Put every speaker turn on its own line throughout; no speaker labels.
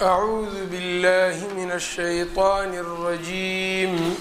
أعوذ بالله من الشيطان الرجيم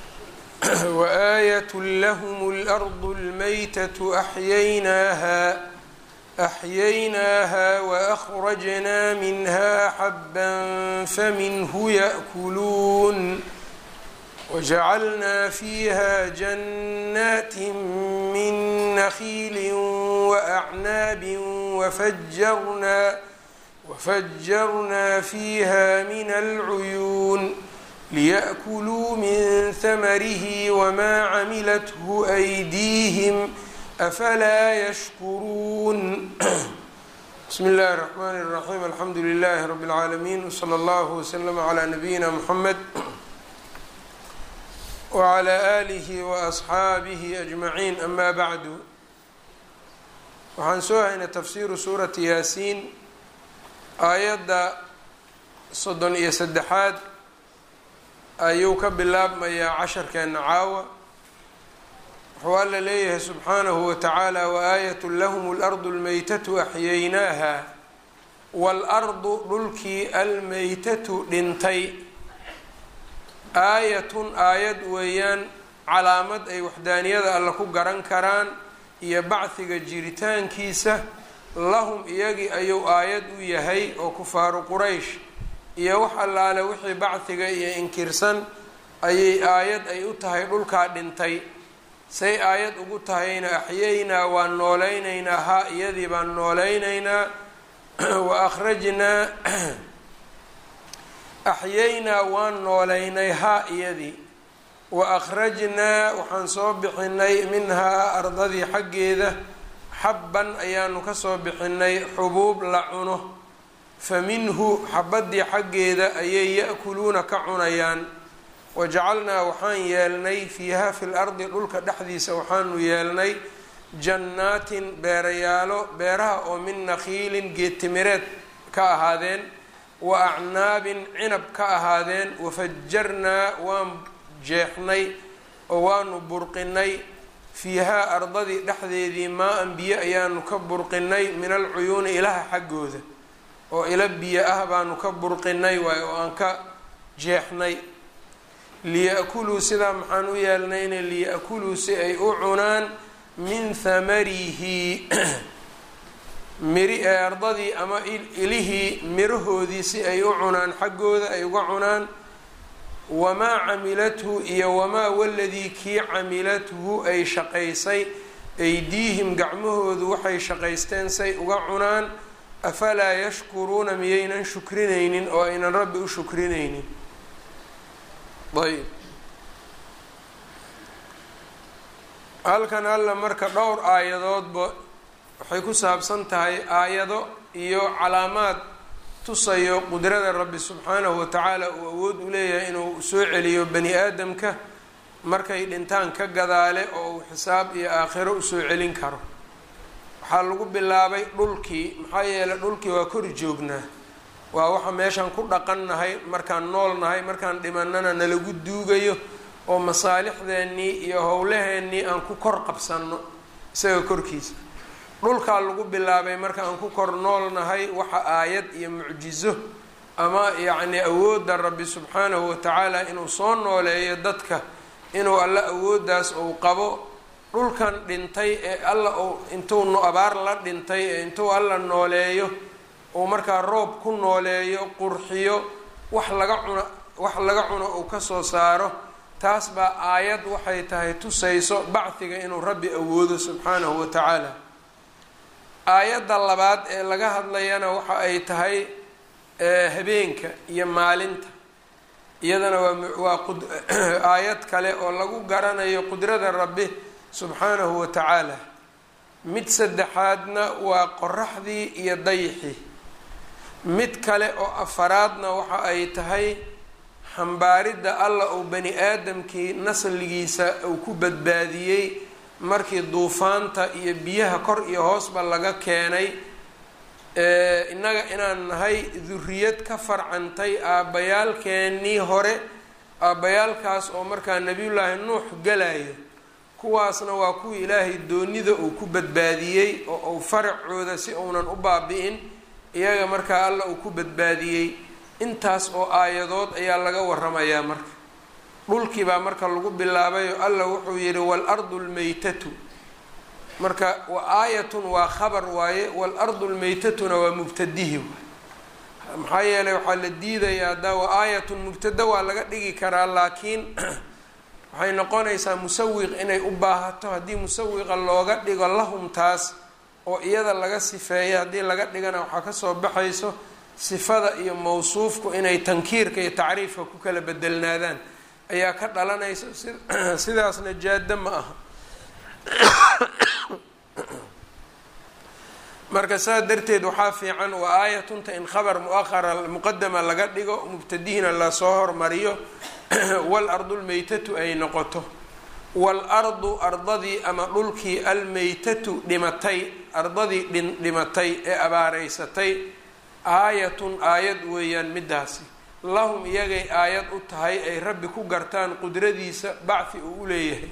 وآية لهم الأرض الميتة أحييناها أحييناها وأخرجنا منها حبا فمنه يأكلون وجعلنا فيها جنات من نخيل وأعناب وفجرنا وفجرنا فيها من العيون ليأكلوا من ثمره وما عملته أيديهم أفلا يشكرون بسم الله الرحمن الرحيم الحمد لله رب العالمين وصلى الله وسلم على نبينا محمد وعلى آله وأصxaabihi أجمaعين أma bعdu waxaan soo haynay tafsiru suurati yaasiin aayadda soddon iyo saddexaad ayuu ka bilaabmayaa casharkeena caawa wuxuu alla leeyahay subxaanahu watacaala waaayaة lahm اlأrض اlmaytatu axyaynaaha wاlأrضu dhulkii almaytatu dhintay aayatun aayad weeyaan calaamad ay waxdaaniyada alle ku garan karaan iyo bacdiga jiritaankiisa lahum iyagii ayuu aayad u yahay oo kufaaru quraysh iyo wax allaale wixii bacdiga iyo inkirsan ayay aayad ay u tahay dhulkaa dhintay say aayad ugu tahayna axyaynaa waan noolaynaynaa ha iyadii baan noolaynaynaa wa akhrajnaa axyaynaa waan noolaynay haa iyadii wa akhrajnaa waxaan soo bixinay minhaa ardadii xaggeeda xabban ayaanu kasoo bixinay xubuub la cuno fa minhu xabaddii xaggeeda ayay ya-kuluuna ka cunayaan wajacalnaa waxaan yeelnay fiiha fi lardi dhulka dhexdiisa waxaanu yeelnay jannaatin beerayaalo beeraha oo min nakhiilin geedtimireed ka ahaadeen wa acnaabin cinab ka ahaadeen wafajarnaa waan jeexnay oo waanu burqinay fiihaa ardadii dhexdeedii maa-an biyo ayaanu ka burqinay min alcuyuuni ilaha xaggooda oo ila biyo ah baanu ka burqinay waay oo aan ka jeexnay liya-kuluu sidaa maxaan u yeelnayna liya-kuluu si ay u cunaan min thamarihi miri ee ardadii ama ilihii mirahoodii si ay u cunaan xaggooda ay uga cunaan wamaa camilathu iyo wamaa waladii kii camilathu ay shaqaysay aydiihim gacmahoodu waxay shaqaysteen say uga cunaan afalaa yashkuruuna miyaynan shukrinaynin oo aynan rabbi u shukrinaynin ayb halkan alla marka dhowr aayadoodba waxay ku saabsan tahay aayado iyo calaamaad tusayo qudrada rabbi subxaanahu watacaala uu awood u leeyahay inuu soo celiyo bani aadamka markay dhintaan ka gadaale oo uu xisaab iyo aakhiro usoo celin karo waxaa lagu bilaabay dhulkii maxaa yeeley dhulkii waa kor joognaa waa waxa meeshaan ku dhaqannahay markaan nool nahay markaan dhimanana nalagu duugayo oo masaalixdeennii iyo howlaheennii aan ku kor qabsanno isaga korkiisa dhulkaa lagu bilaabay marka aan ku kor nool nahay waxa aayad iyo mucjizo ama yacni awoodda rabbi subxaanahu watacaala inuu soo nooleeyo dadka inuu alla awooddaas uu qabo dhulkan dhintay ee alla uu intuu abaar la dhintay ee intuu alla nooleeyo uu markaa roob ku nooleeyo qurxiyo wax laga cuno wax laga cuno uu kasoo saaro taas baa aayad waxay tahay tusayso bacdiga inuu rabbi awoodo subxaanahu watacaala aayadda labaad ee laga hadlayana waxa ay tahay habeenka iyo maalinta iyadana waa waa aayad kale oo lagu garanayo qudrada rabbi subxaanahu watacaala mid saddexaadna waa qoraxdii iyo dayixii mid kale oo afaraadna waxa ay tahay xambaaridda alla uu bani aadamkii nasligiisa uu ku badbaadiyey markii duufaanta iyo biyaha kor iyo hoosba laga keenay innaga inaan nahay duriyad ka farcantay aabbayaalkeennii hore aabbayaalkaas oo markaa nebiyullaahi nuux galayo kuwaasna waa kuwii ilaahay doonida uu ku badbaadiyey oo uu faracooda si uunan u baabi-in iyaga markaa alla uu ku badbaadiyey intaas oo aayadood ayaa laga waramayaa marka dhulkii baa marka lagu bilaabayo alla wuxuu yidhi waalardu lmaytatu marka wa aayatun waa khabar waaye waalardu lmaytatuna waa mubtadihi waay maxaa yeelay waxaa la diidayaa haddaa wa aayatun mubtada waa laga dhigi karaa laakiin waxay noqonaysaa musawiq inay u baahato haddii musawiqa looga dhigo lahum taas oo iyada laga sifeeya haddii laga dhigana waxaa kasoo baxayso sifada iyo mawsuufku inay tankiirka iyo tacriifka ku kala bedelnaadaan ayaa ka dhalanaysa sidaasna jaada ma aha marka saa darteed waxaa fiican wa aayatunta in khabar muaqara muqadama laga dhigo mubtadihina lasoo hormariyo waalardu lmaytatu ay noqoto waalardu ardadii ama dhulkii almaytatu dhimatay ardadii dhimatay ee abaareysatay aayatun aayad weeyaan midaasi lahum iyagay aayad u tahay ay rabbi ku gartaan qudradiisa bacfi uu u leeyahay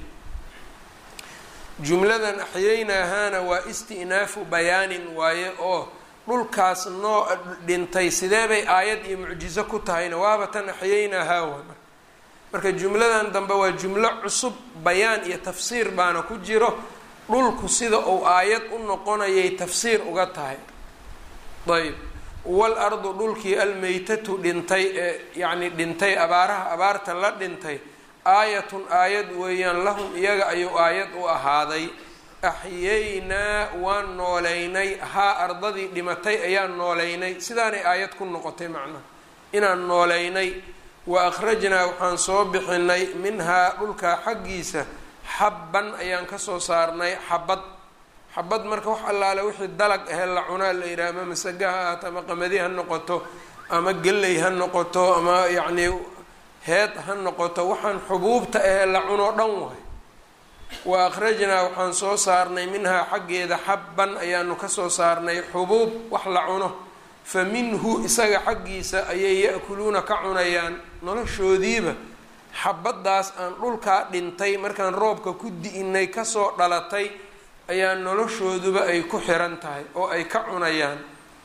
jumladan axyaynaahaana waa isti'naafu bayaanin waaye oo dhulkaas noo dhintay sidee bay aayad iyo mucjizo ku tahayna waaba tan axyaynaahaa waa marka jumladan dambe waa jumlo cusub bayaan iyo tafsiir baana ku jiro dhulku sida uu aayad u noqonayay tafsiir uga tahay ayb waalardu dhulkii almaytatu dhintay ee yacni dhintay abaaraha abaarta la dhintay aayatun aayad weeyaan lahum iyaga ayuu aayad u ahaaday axyaynaa waan nooleynay haa ardadii dhimatay ayaan nooleynay sidaanay aayad ku noqotay macnaha inaan nooleynay wa akhrajnaa waxaan soo bixinay minhaa dhulkaa xaggiisa xabban ayaan kasoo saarnay xabad xabad marka wax allaale wixii dalag ahe la cunaa la yidhaha ama masaga ha ahaato ama qamadi ha noqoto ama gelley ha noqoto ama yacnii heed ha noqoto waxaan xubuubta ahee la cunoo dhan wahay wa akhrajnaa waxaan soo saarnay minhaa xaggeeda xabban ayaanu kasoo saarnay xubuub wax la cuno fa minhu isaga xaggiisa ayay ya-kuluuna ka cunayaan noloshoodiiba xabaddaas aan dhulkaa dhintay markaan roobka ku di-inay kasoo dhalatay ayaa noloshooduba ay ku xiran tahay oo ay ka cunayaan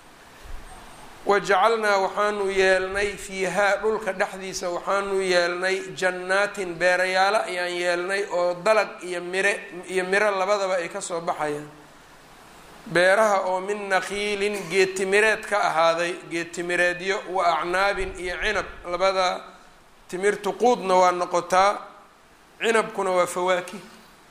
wajacalnaa waxaanu yeelnay fiihaa dhulka dhexdiisa waxaanu yeelnay jannaatin beerayaalo ayaan yeelnay oo dalag iyo mire iyo miro labadaba ay kasoo baxayaan beeraha oo min nakiilin geedtimireed ka ahaaday geedtimireedyo wa acnaabin iyo cinab labada timirtu quudna waa noqotaa cinabkuna waa fawaakih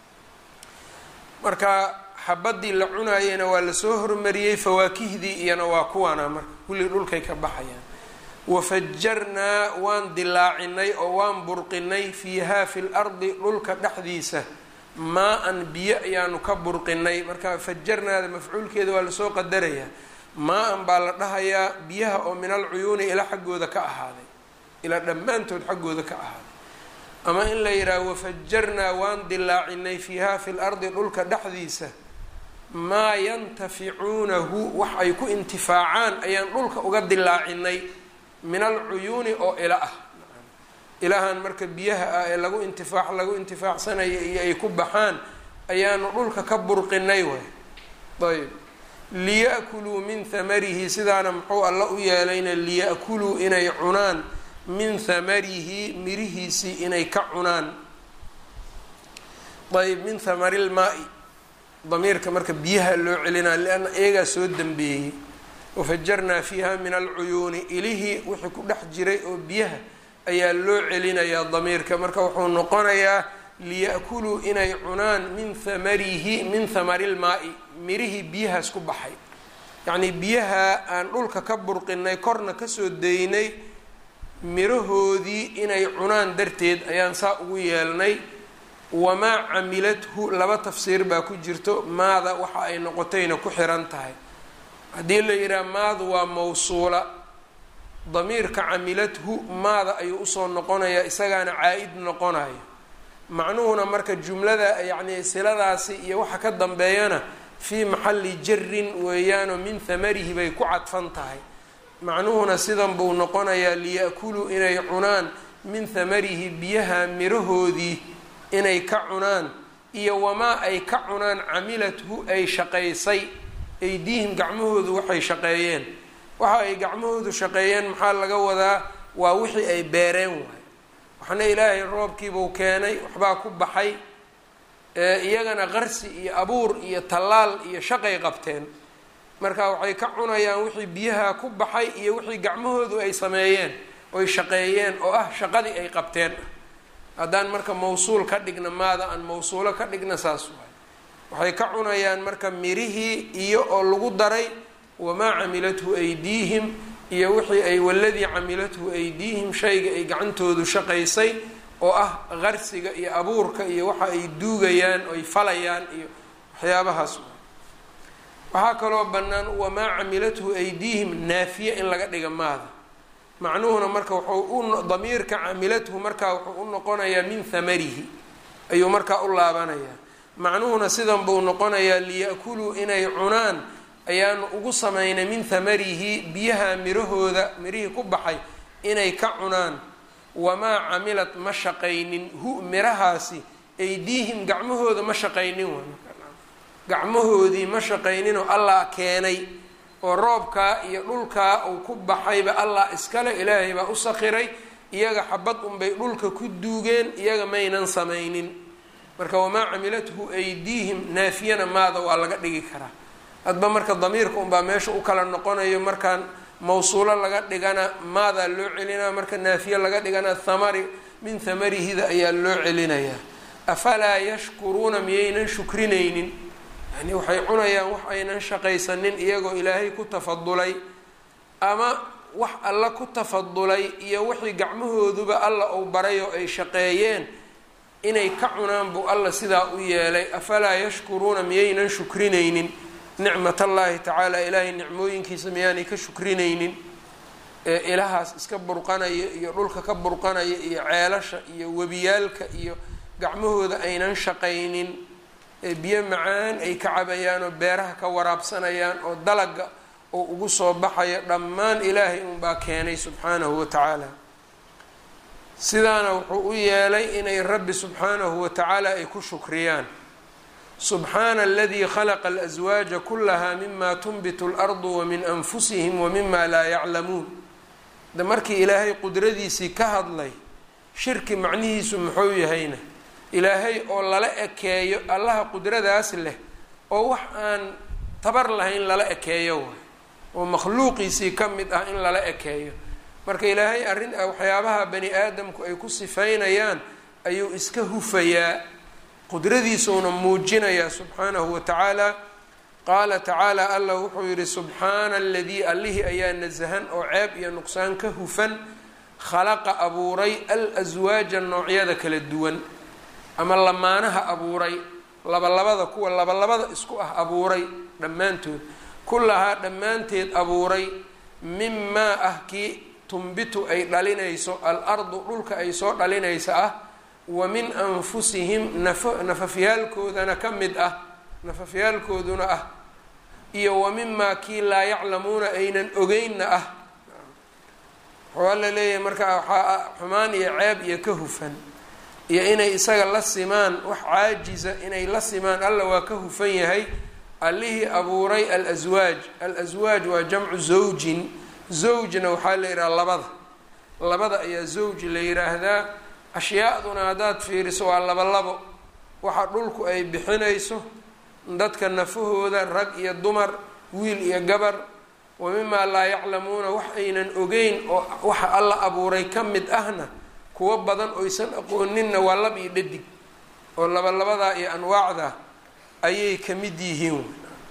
marka xabadii la cunaayena waa lasoo hormariyey fawaakihdii iyana waa kuwaana marka kulli dhulkay ka baxayaan wafajarnaa waan dilaacinay oo waan burqinay fiihaa fi lardi dhulka dhexdiisa maa-an biyo ayaanu ka burqinay marka fajarnaada mafcuulkeeda waa lasoo qadarayaa maa-an baa la dhahayaa biyaha oo min alcuyuuni ilaa xaggooda ka ahaaday ilaa dhammaantood xaggooda ka ahaaday ama in la yidhaaho wafajarnaa waan dilaacinay fiihaa fi lardi dhulka dhexdiisa maa yantaficuunahu wax ay ku intifaacaan ayaan dhulka uga dilaacinay min alcuyuuni oo ila ah ilahan marka biyaha ah ee lagu intifaac lagu intifaacsanayo iyo ay ku baxaan ayaanu dhulka ka burqinay way ayb liya-kuluu min hamarihi sidaana muxuu alla u yeelayna liya-kuluu inay cunaan min hamarihi mirihiisii inay ka cunaan ayb min hamari lmaa-i damiirka marka biyaha loo celinaa lianna iyagaa soo dambeeyey wafajarnaa fiiha min alcuyuuni ilihii wixii ku dhex jiray oo biyaha ayaa loo celinayaa damiirka marka wuxuu noqonayaa liya-kuluu inay cunaan min hamarihi min hamari lmaa-i mirihii biyahaas ku baxay yacnii biyaha aan dhulka ka burqinay korna kasoo daynay mirahoodii inay cunaan darteed ayaan saa ugu yeelnay wamaa camilathu laba tafsiir baa ku jirto maada waxa ay noqotayna ku xiran tahay haddii la yidhaha maadu waa mawsuula damiirka camilathu maada ayuu usoo noqonayaa isagaana caa-id noqonayo macnuhuna marka jumlada yacni siladaasi iyo waxa ka dambeeyana fii maxalli jarin weeyaanoo min hamarihi bay ku cadfan tahay macnuhuna sidan buu noqonayaa liya-kuluu inay cunaan min hamarihi biyaha mirahoodii inay ka cunaan iyo wamaa ay ka cunaan camilathu ay shaqaysay aydiihim gacmahoodu waxay shaqeeyeen waxa ay gacmahoodu shaqeeyeen maxaa laga wadaa waa wixii ay beereen waay waxna ilaahay roobkiibuu keenay waxbaa ku baxay iyagana qarsi iyo abuur iyo tallaal iyo shaqay qabteen marka waxay ka cunayaan wixii biyaha ku baxay iyo wixii gacmahoodu ay sameeyeen oy shaqeeyeen oo ah shaqadii ay qabteen haddaan marka mawsuul ka dhigna maada aan mawsuulo ka dhigna saas waay waxay ka cunayaan marka mirihii iyo oo lagu daray wamaa camilathu aydiihim iyo wixii ay waladii camilathu aydiihim shayga ay gacantoodu shaqaysay oo ah qarsiga iyo abuurka iyo waxa ay duugayaan oy falayaan iyo waxyaabahaas waxaa kaloo bannaan wamaa camilathu aydiihim naafiye in laga dhiga maada macnuhuna marka wuxuu u damiirka camilathu markaa wuxuu u noqonayaa min hamarihi ayuu markaa u laabanayaa macnuhuna sidan buu noqonayaa liya-kuluu inay cunaan ayaanu ugu samaynay min hamarihi biyaha mirahooda mirihii ku baxay inay ka cunaan wamaa camilad ma shaqaynin hu mirahaasi aydiihim gacmahooda ma shaqaynin gacmahoodii ma shaqayninoo allah keenay oo roobkaa iyo dhulkaa uu ku baxayba allah iskale ilaahay baa u sakhiray iyaga xabad unbay dhulka ku duugeen iyaga maynan samaynin marka wamaa camilathu aydiihim naafiyana maada waa laga dhigi karaa hadba marka damiirka unbaa meesha u kala noqonayo markaan mawsuulo laga dhigana maadaa loo celinaya marka naafiye laga dhigana thamari min thamarihida ayaa loo celinayaa afalaa yashkuruuna miyaynan shukrinaynin yani waxay cunayaan wax aynan shaqaysanin iyagoo ilaahay ku tafadulay ama wax alla ku tafadulay iyo wixii gacmahooduba alla uu baray oo ay shaqeeyeen inay ka cunaan buu alla sidaa u yeelay afalaa yashkuruuna miyaynan shukrinaynin nicmat allaahi tacaala ilaahay nicmooyinkiisa miyaanay ka shukrinaynin ee ilahaas iska burqanaya iyo dhulka ka burqanaya iyo ceelasha iyo webiyaalka iyo gacmahooda aynan shaqaynin ee biyo macaan ay ka cabayaan oo beeraha ka waraabsanayaan oo dalaga oo ugu soo baxayo dhammaan ilaahay unbaa keenay subxaanahu wa tacaala sidaana wuxuu u yeelay inay rabbi subxaanahu wa tacaala ay ku shukriyaan subxaana aladii khalaqa alaswaaja kulaha mima tunbitu اlardu wamin anfusihim wamima laa yaclamuun de markii ilaahay qudradiisii ka hadlay shirki macnihiisu muxuu yahayna ilaahay oo lala ekeeyo allaha qudradaas leh oo wax aan tabar lahayn lala ekeeyo waay oo makhluuqiisii ka mid ah in lala ekeeyo marka ilaahay arrin waxyaabaha bani aadamku ay ku sifaynayaan ayuu iska hufayaa qudradiisuuna muujinayaa subxaanahu wa tacaala qaala tacaala allah wuxuu yihi subxaana aladii allihii ayaa nasahan oo ceeb iyo nuqsaan ka hufan khalaqa abuuray al-aswaaja noocyada kala duwan ama lamaanaha abuuray labalabada kuwa labalabada isku ah abuuray dhammaantood kullahaa dhammaanteed abuuray mimaa ah kii tumbitu ay dhalinayso al-ardu dhulka ay soo dhalinaysa ah wa min anfusihim naf nafafyaalkoodana ka mid ah nafafyaalkooduna ah iyo wa mimaa kii laa yaclamuuna aynan ogeynna ah waxaa la leeyahay marka waxaa xumaan iyo ceeb iyo ka hufan iyo inay isaga la simaan wax caajiza inay la simaan alla waa ka hufan yahay allihii abuuray al-aswaaj al-aswaaj waa jamcu zawjin zawjna waxaa la yidhaha labada labada ayaa zawj la yidhaahdaa ashyaaduna haddaad fiiriso waa laba labo waxa dhulku ay bixinayso dadka nafahooda rag iyo dumar wiil iyo gabar wa mimaa laa yaclamuuna wax aynan ogeyn oo waxa alla abuuray ka mid ahna kuwo badan oysan aqooninna waa lab iyo dhadig oo labalabadaa iyo anwaacda ayay ka mid yihiin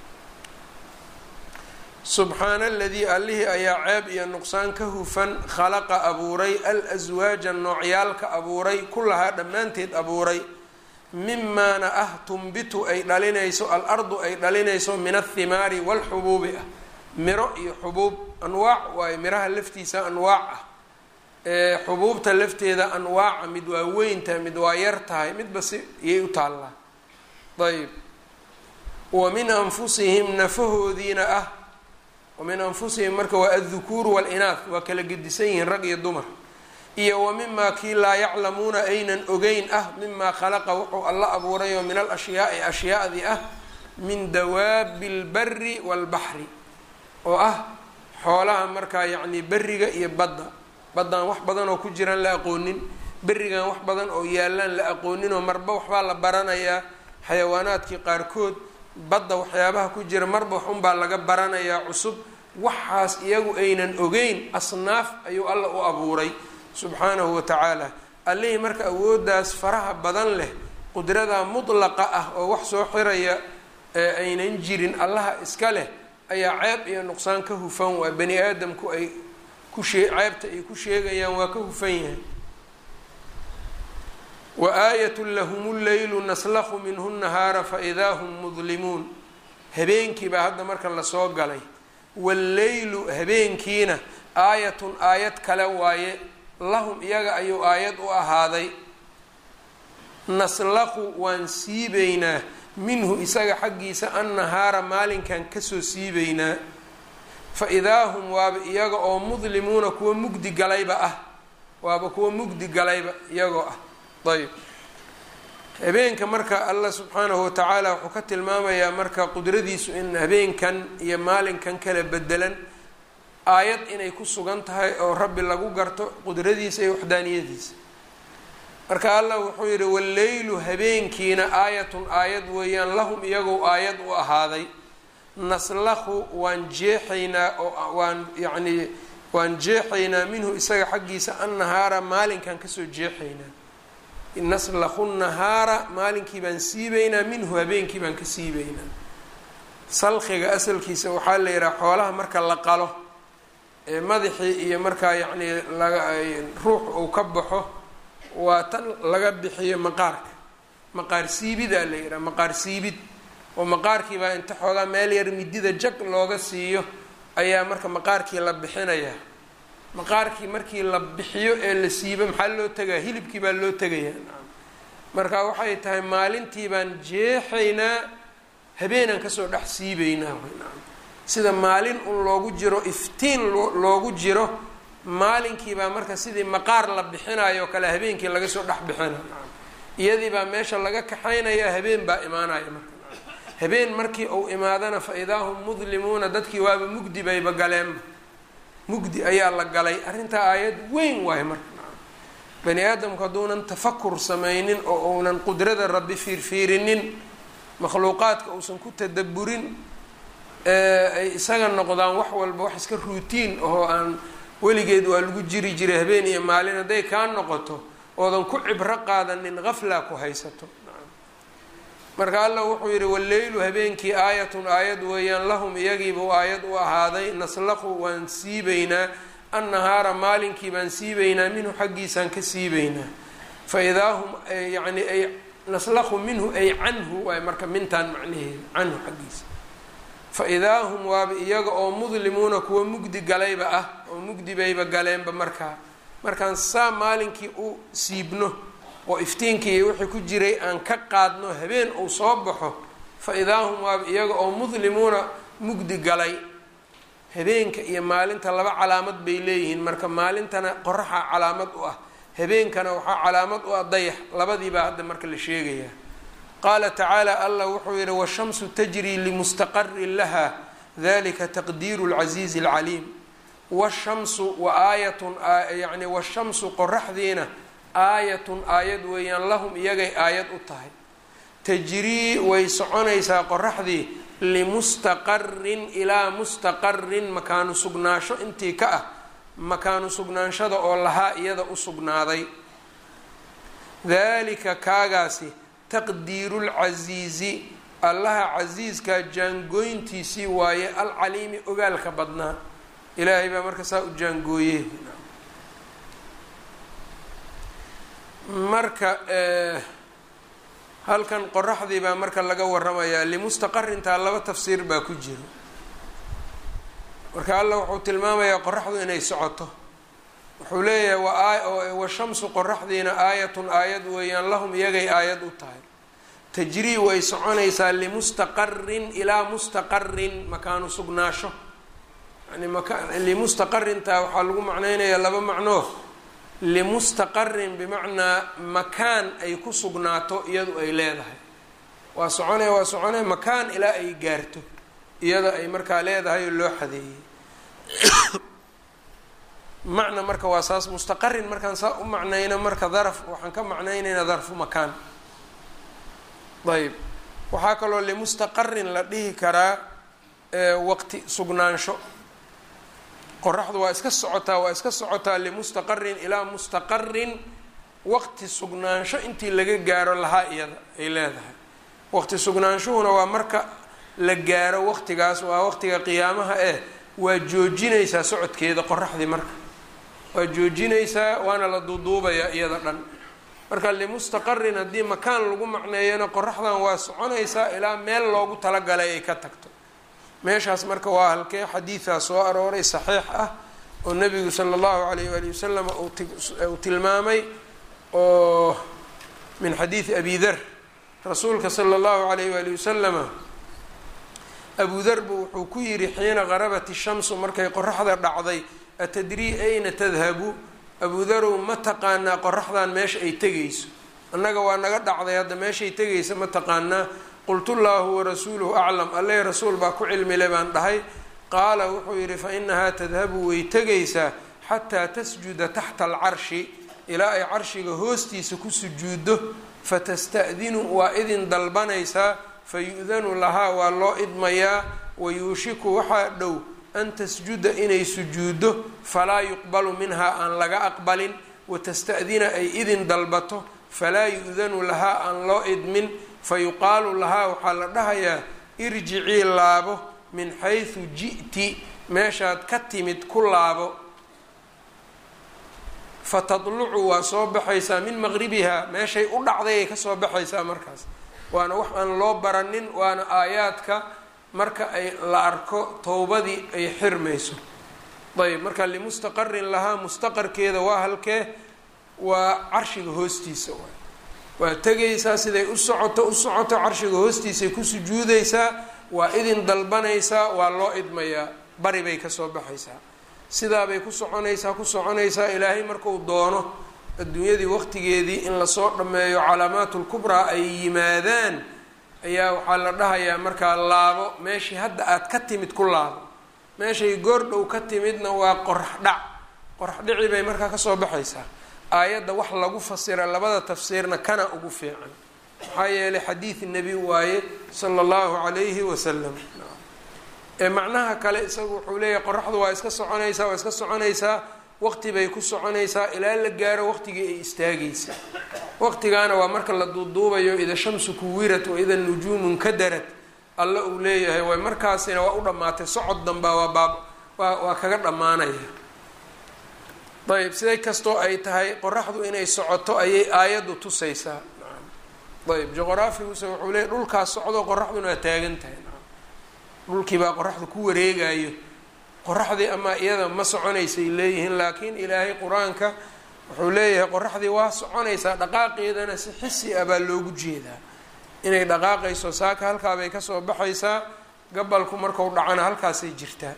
subxaana aladii allihii ayaa ceeb iyo nuqsaan ka hufan khalaqa abuuray al-aswaaja noocyaalka abuuray kullahaa dhammaanteed abuuray mimaana ah tumbitu ay dhalinayso al-ardu ay dhalinayso min athimaari walxubuubi ah miro iyo xubuub anwaac waayo miraha laftiisa anwaac ah ee xubuubta lafteeda anwaaca mid waa weyn tahay mid waa yar tahay midba si iyay u taallaa ayb wa min anfusihim nafahoodiina ah wa min anfusihim marka waa addukuuru waalinaah waa kala gedisan yihiin rag iyo dumar iyo wa mimaa kii laa yaclamuuna aynan ogeyn ah mimaa khalaqa wuxuu alla abuurayoo min al ashyaai ashyaadii ah min dawaabi lbari waalbaxri oo ah xoolaha markaa yacni beriga iyo badda baddaan wax badan oo ku jiraan la aqoonin berigan wax badan oo yaalaan la aqoonin oo marba waxbaa la baranayaa xayawaanaadkii qaarkood badda waxyaabaha ku jira marba wax unbaa laga baranayaa cusub waxaas iyagu aynan ogeyn asnaaf ayuu alla u abuuray subxaanahu wa tacaala allihii marka awooddaas faraha badan leh qudrada mudlaqa ah oo wax soo xiraya ee aynan jirin allaha iska leh ayaa ceeb iyo nuqsaan ka hufan waa bani aadamku ay ku shee ceebta ay ku sheegayaan waa ka hufan yahay wa aayat lahum leylu naslakhu minhu nahaara faidaa hum mudlimuun habeenkii baa hadda marka lasoo galay walleylu habeenkiina aayatun aayad kale waaye lahum iyaga ayuu aayad u ahaaday naslaqu waan siibaynaa minhu isaga xaggiisa annahaara maalinkan kasoo siibaynaa fa idaa hum waaba iyaga oo mudlimuuna kuwa mugdi galayba ah waaba kuwa mugdi galayba iyagoo ah ayb habeenka marka allah subxaanahu watacaala wuxuu ka tilmaamayaa marka qudradiisu in habeenkan iyo maalinkan kala bedelan aayad inay ku sugan tahay oo rabbi lagu garto qudradiisa iyo waxdaaniyadiisa marka allah wuxuu yidhi walleylu habeenkiina aayatun aayad weeyaan lahum iyagow aayad u ahaaday naslakhu waan jeexaynaa oo waan yacnii waan jeexaynaa minhu isaga xaggiisa annahaara maalinkan kasoo jeexaynaa naslakhu nahaara maalinkii baan siibaynaa minhu habeenkii baan ka siibaynaa salkiga asalkiisa waxaa la yidhaha xoolaha marka la qalo ee madaxii iyo markaa yacnii laga ruux uu ka baxo waa tan laga bixiyo maqaarka maqaar siibidaa la yidhaha maqaar siibid oo maqaarkii baa inta xoogaa meel yar midida jag looga siiyo ayaa marka maqaarkii la bixinayaa maqaarkii markii la bixiyo ee la siibo maxaa loo tegaa hilibkii baa loo tegayaa marka waxay tahay maalintii baan jeexaynaa habeenaan kasoo dhex siibaynaa sida maalin un loogu jiro iftiin loogu jiro maalinkii baa marka sidii maqaar la bixinayo o kale habeenkii laga soo dhex bixina iyadii baa meesha laga kaxaynaya habeen baa imaanaya marka habeen markii uu imaadana fa idaa hum mudlimuuna dadkii waaba mugdi bayba galeenba mugdi ayaa la galay arrintaa aayad weyn waayo marka bani aadamku hadduunan tafakur samaynin oo uunan qudrada rabbi fiirfiirinin makhluuqaadka uusan ku tadaburin ay isaga noqdaan wax walba wax iska ruutiin oo aan weligeed waa lagu jiri jiray habeen iyo maalin hadday kaa noqoto oodan ku cibro qaadanin qaflaa ku haysato marka allah wuxuu yidhi walleylu habeenkii aayatun aayad weeyaan lahum iyagiibuu aayad u ahaaday naslaqu waan siibaynaa annahaara maalinkii baan siibaynaa minhu xaggiisaan ka siibaynaa fa idaa hum yani ay naslaqu minhu ay canhu waay marka mintaan macnaheeda canhu xaggiisa fa idaa hum waaba iyaga oo mudlimuuna kuwa mugdi galayba ah oo mugdi bayba galeenba markaa markaan saa maalinkii u siibno oo iftiinkii iyo wixii ku jiray aan ka qaadno habeen uu soo baxo fa idaa hum waaba iyaga oo mudlimuuna mugdi galay habeenka iyo maalinta laba calaamad bay leeyihiin marka maalintana qoraxa calaamad u ah habeenkana waxaa calaamad u ah dayax labadiibaa hadda marka la sheegayaa qaala tacaala allah wuxuu yihi washamsu tajrii limustaqarin laha dalika taqdiiru lcasiizi alcaliim washamsu wa aayatun yani washamsu qoraxdiina aayatun aayad weeyaan lahum iyagay aayad u tahay tajrii way soconaysaa qoraxdii limustaqarin ilaa mustaqarin makaanu sugnaasho intii ka ah makaanu sugnaanshada oo lahaa iyada u sugnaaday dalika kaagaasi taqdiiru lcasiizi allaha casiiskaa jaangooyntiisii waaye alcaliimi ogaalka badnaa ilaahay baa marka saa u jaangooye marka halkan qoraxdii baa marka laga waramayaa limustaqarintaa laba tafsiir baa ku jiro marka allah wuxuu tilmaamayaa qoraxdu inay socoto wuxuu leeyahay washamsu qoraxdiina aayatun aayad weeyaan lahum iyagay aayad u tahay tajrii way soconaysaa limustaqarin ilaa mustaqarin makaanu sugnaasho yani limustaqarintaa waxaa lagu macneynayaa laba macnoo limustaqarin bimacnaa makaan ay ku sugnaato iyadu ay leedahay waa soconaya waa soconaya makaan ilaa ay gaarto iyada ay markaa leedahay oo loo xadeeyey macna marka waa saas mustaqarin markaan saa u macnayno marka daraf waxaan ka macnaynaynaa darfu makaan ayb waxaa kaloo limustaqarin la dhihi karaa waqti sugnaansho qoraxdu waa iska socotaa waa iska socotaa limustaqarin ilaa mustaqarin waqti sugnaansho intii laga gaaro lahaa iyada ay leedahay waqti sugnaanshuhuna waa marka la gaaro waqtigaas waa waqtiga qiyaamaha eh waa joojinaysaa socodkeeda qoraxdii marka waa joojinaysaa waana la duuduubayaa iyada dhan marka limustaqarin haddii makaan lagu macneeyana qoraxdan waa soconaysaa ilaa meel loogu talagalay ay ka tagto meeshaas marka waa halkee xadiidaa soo arooray saxiix ah oo nabigu sala allahu alayh waali wasalam uu tilmaamay oo min xadiidi abi dar rasuulka sala allahu alayh waali wasalama abu darba wuxuu ku yidhi xiina qarabat ishamsu markay qoraxda dhacday atadrii ayna tadhabu abu darow ma taqaanaa qoraxdan meesha ay tegayso annaga waa naga dhacday hadda meeshay tegaysa ma taqaanaa qultu llaahu warasuuluhu aclam alle rasuul baa ku cilmile baan dhahay qaala wuxuu yidhi fa inahaa tadhabu way tegaysaa xataa tasjuda taxta alcarshi ilaa ay carshiga hoostiisa ku sujuuddo fatasta'dinu waa idin dalbanaysaa fayu-danu lahaa waa loo idmayaa wayuushiku waxaa dhow an tasjuda inay sujuuddo falaa yuqbalu minhaa aan laga aqbalin watasta'dina ay idin dalbato falaa yu-danu lahaa aan loo idmin fayuqaalu lahaa waxaa la dhahayaa irjicii laabo min xaysu ji'ti meeshaad ka timid ku laabo fatadlucu waa soo baxaysaa min maqribihaa meeshay u dhacday ay kasoo baxaysaa markaas waana wax aan loo baranin waana aayaadka marka ay la arko towbadii ay xirmayso ayb marka limustaqarin lahaa mustaqarkeeda waa halkee waa carshiga hoostiisa waay waa tegaysaa siday u socoto u socoto carshiga hoostiisay ku sujuudaysaa waa idin dalbanaysaa waa loo idmayaa bari bay kasoo baxaysaa sidaabay ku soconaysaa ku soconaysaa ilaahay marku doono adduunyadii waqtigeedii in lasoo dhammeeyo calaamaatulkubraa ay yimaadaan ayaa waxaa la dhahayaa markaa laabo meeshii hadda aad ka timid ku laabo meeshay goordhow ka timidna waa qorax dhac qorax dhici bay markaa kasoo baxaysaa aayadda wax lagu fasira labada tafsiirna kana ugu fiican maxaa yeelay xadiid nebi waaye sala allahu calayhi wasalam ee macnaha kale isagu wuxuu leeyahay qoraxdu waa iska soconaysaa waa iska soconaysaa waqti bay ku soconaysaa ilaa la gaaro waqtigii ay istaagaysa waqtigaana waa marka la duuduubayo ida shamsu kuwirat wa ida nujuumun kadarad alla uu leeyahay way markaasina waa u dhammaatay socod danbaa waa baab waa waa kaga dhammaanaya ayb siday kastoo ay tahay qoraxdu inay socoto ayay aayaddu tusaysaa ayb juqraafiguse wuxuu leeyahy dhulkaas socdo qoraxduna waa taagan tahay dhulkii baa qoraxdu ku wareegayo qoraxdii amaa iyada ma soconaysay leeyihiin laakiin ilaahay qur-aanka wuxuu leeyahay qoraxdii waa soconaysaa dhaqaaqeedana si xisi ah baa loogu jeedaa inay dhaqaaqayso saaka halkaabay kasoo baxaysaa gabalku marku dhacana halkaasay jirtaa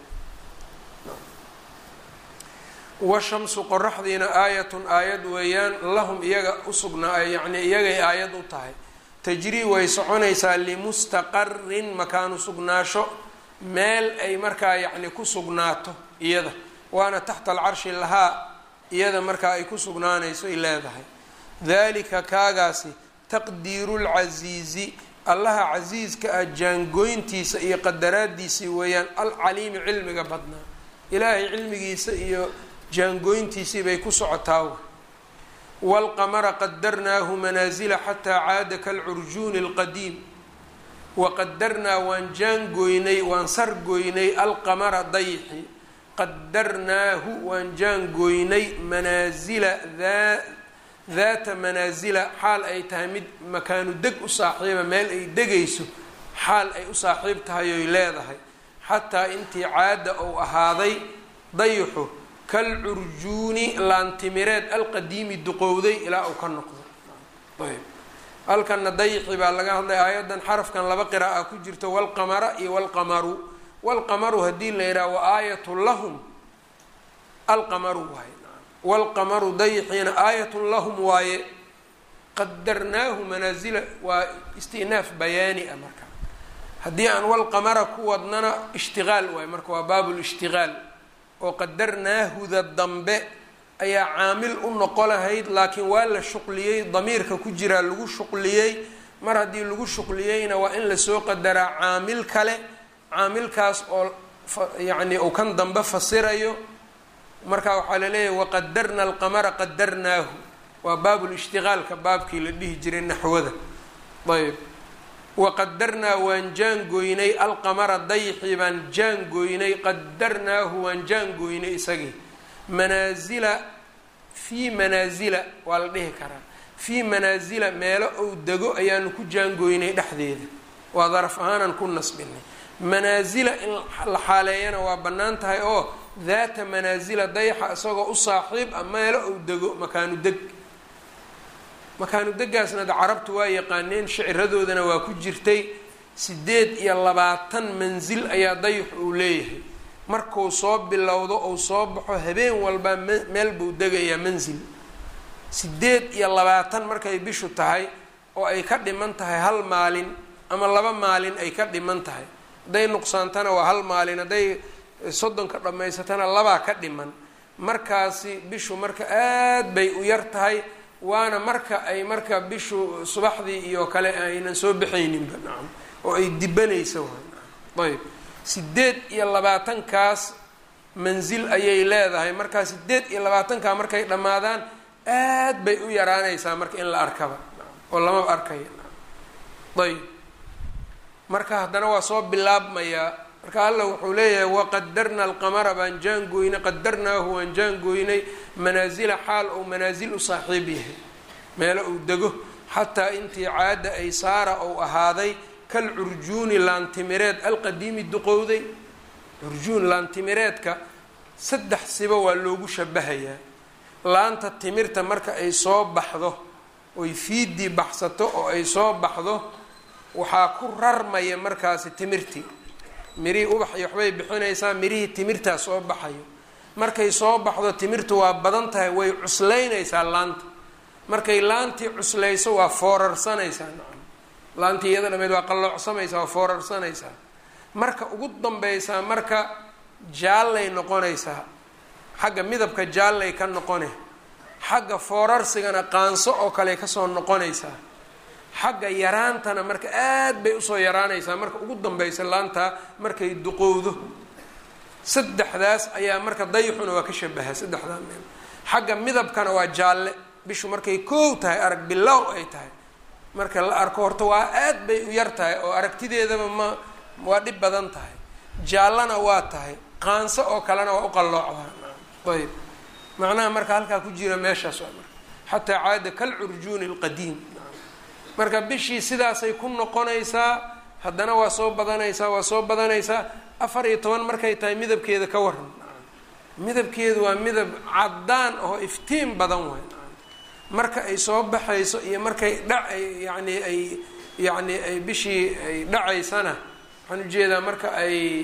washamsu qoraxdiina aayatun aayad weeyaan lahum iyaga usugnaa yacni iyagay aayad u tahay tajrii way soconaysaa limustaqarin makaanu sugnaasho meel ay markaa yacni ku sugnaato iyada waana taxta alcarshi lahaa iyada markaa ay ku sugnaanayso ay leedahay dalika kaagaasi taqdiiru lcasiizi allaha casiiska ah jaangoyntiisa iyo qadaraadiisii weeyaan alcaliimi cilmiga badnaa ilaahay cilmigiisa iyo jaangoyntiisii bay ku socotaa waalqamara qadarnaahu manaasila xataa caada kalcurjuuni alqadiim waqadarnaa waan jaangoynay waan sargoynay alqamara dayxi qadarnaahu waan jaangoynay manaasila daa daata manaasila xaal ay tahay mid makaanu deg u saaxiiba meel ay degayso xaal ay u saaxiib tahay oy leedahay xataa intii caada ou ahaaday dayxu kalcurjuuni laantimireed alqadiimi duqowday ilaa uu ka noqdo ayb halkana dayxi baa laga hadlay aayaddan xarafkan laba qira'a ku jirto walqamara iyo walqamaru walqamaru haddii la yidhaha wa aayatu lahum alqamaru waaye walqamaru dayxiina aayatun lahum waaye qadarnaahu manaasila waa istinaaf bayaani ah marka haddii aan walqamara ku wadnana ishtiqaal waaye marka waa baab lishtiqaal oo qadarnaahuda dambe ayaa caamil u noqo lahayd laakiin waa la shuqliyey damiirka ku jiraa lagu shuqliyey mar haddii lagu shuqliyeyna waa in lasoo qadaraa caamil kale caamilkaas oo yacni uu kan dambe fasirayo marka waxaa laleeyahay waqadarna alqamara qadarnaahu waa baabulishtiqaalka baabkii la dhihi jiray naxwada ayb waqadarnaa waan jaangooynay alqamara dayxii baan jaangooynay qadarnaahu waan jaangooynay isagii manaasila fii manaasila waa la dhihi karaa fii manaasila meelo ou dego ayaanu ku jaangooynay dhexdeeda waa daraf ahaanan ku nasbinay manaasila in la xaaleeyana waa bannaan tahay oo daata manaasila dayxa isagoo u saaxiib ah meelo ou dego makaanu deg makaanu degaasna da carabtu waa yaqaaneen shiciradoodana waa ku jirtay sideed iyo labaatan mansil ayaa dayx uu leeyahay markuu soo bilowdo ou soo baxo habeen walba meel buu degayaa mansil sideed iyo labaatan markay bishu tahay oo ay ka dhiman tahay hal maalin ama laba maalin ay ka dhiman tahay hadday nuqsaantana waa hal maalin hadday soddonka dhammaysatana labaa ka dhiman markaasi bishu marka aad bay u yar tahay waana marka ay marka bishu subaxdii iyo kale aynan soo baxayninba nacam oo ay dibanaysa waay ayb sideed iyo labaatankaas mansil ayay leedahay markaa sideed iyo labaatankaa markay dhammaadaan aad bay u yaraanaysaa marka in la arkaba oo lamaba arkaya ayb marka haddana waa soo bilaabmayaa marka alla wuxuu leeyahay waqadarna alqamara baan jaangooynay qadarnaahu waan jaangooynay manaasila xaal ou manaasil u saaxiib yahay meelo uu dego xataa intii caada ay saara ou ahaaday kal curjuuni laantimireed alqadiimi duqowday curjuun laantimireedka saddex siba waa loogu shabahayaa laanta timirta marka ay soo baxdo oy fiidii baxsato oo ay soo baxdo waxaa ku rarmaya markaasi timirtii mirihii ubax iyo waxbay bixinaysaa mirihii timirtaa soo baxayo markay soo baxdo timirtu waa badan tahay way cuslaynaysaa laanta markay laantii cuslayso waa foorarsanaysaa nacam laantii iyada dhameed waa qalloocsamaysaa waa foorarsanaysaa marka ugu dambaysaa marka jaallay noqonaysaa xagga midabka jaallay ka noqone xagga foorarsigana qaanso oo kale kasoo noqonaysaa xagga yaraantana marka aad bay usoo yaraanaysaa marka ugu dambaysa laantaa markay duqowdo saddexdaas ayaa marka dayxuna waa ka shabahaa saddexdaa meel xagga midabkana waa jaalle bishu markay koow tahay arag bilow ay tahay marka la arko horta waa aad bay u yar tahay oo aragtideedaba ma waa dhib badan tahay jaallana waa tahay qaanso oo kalena waa u qalloocdaa ayb macnaha marka halkaa ku jira meeshaas waa marka xataa caada kalcurjuuni alqadiim marka bishii sidaasay ku noqonaysaa haddana waa soo badanaysaa waa soo badanaysaa afar iyo toban markay tahay midabkeeda ka waran midabkeedu waa midab caddaan oo iftiin badan waay marka ay soo baxayso iyo markay dha yacni ay yacni ay bishii ay dhacaysana waxaan ujeedaa marka ay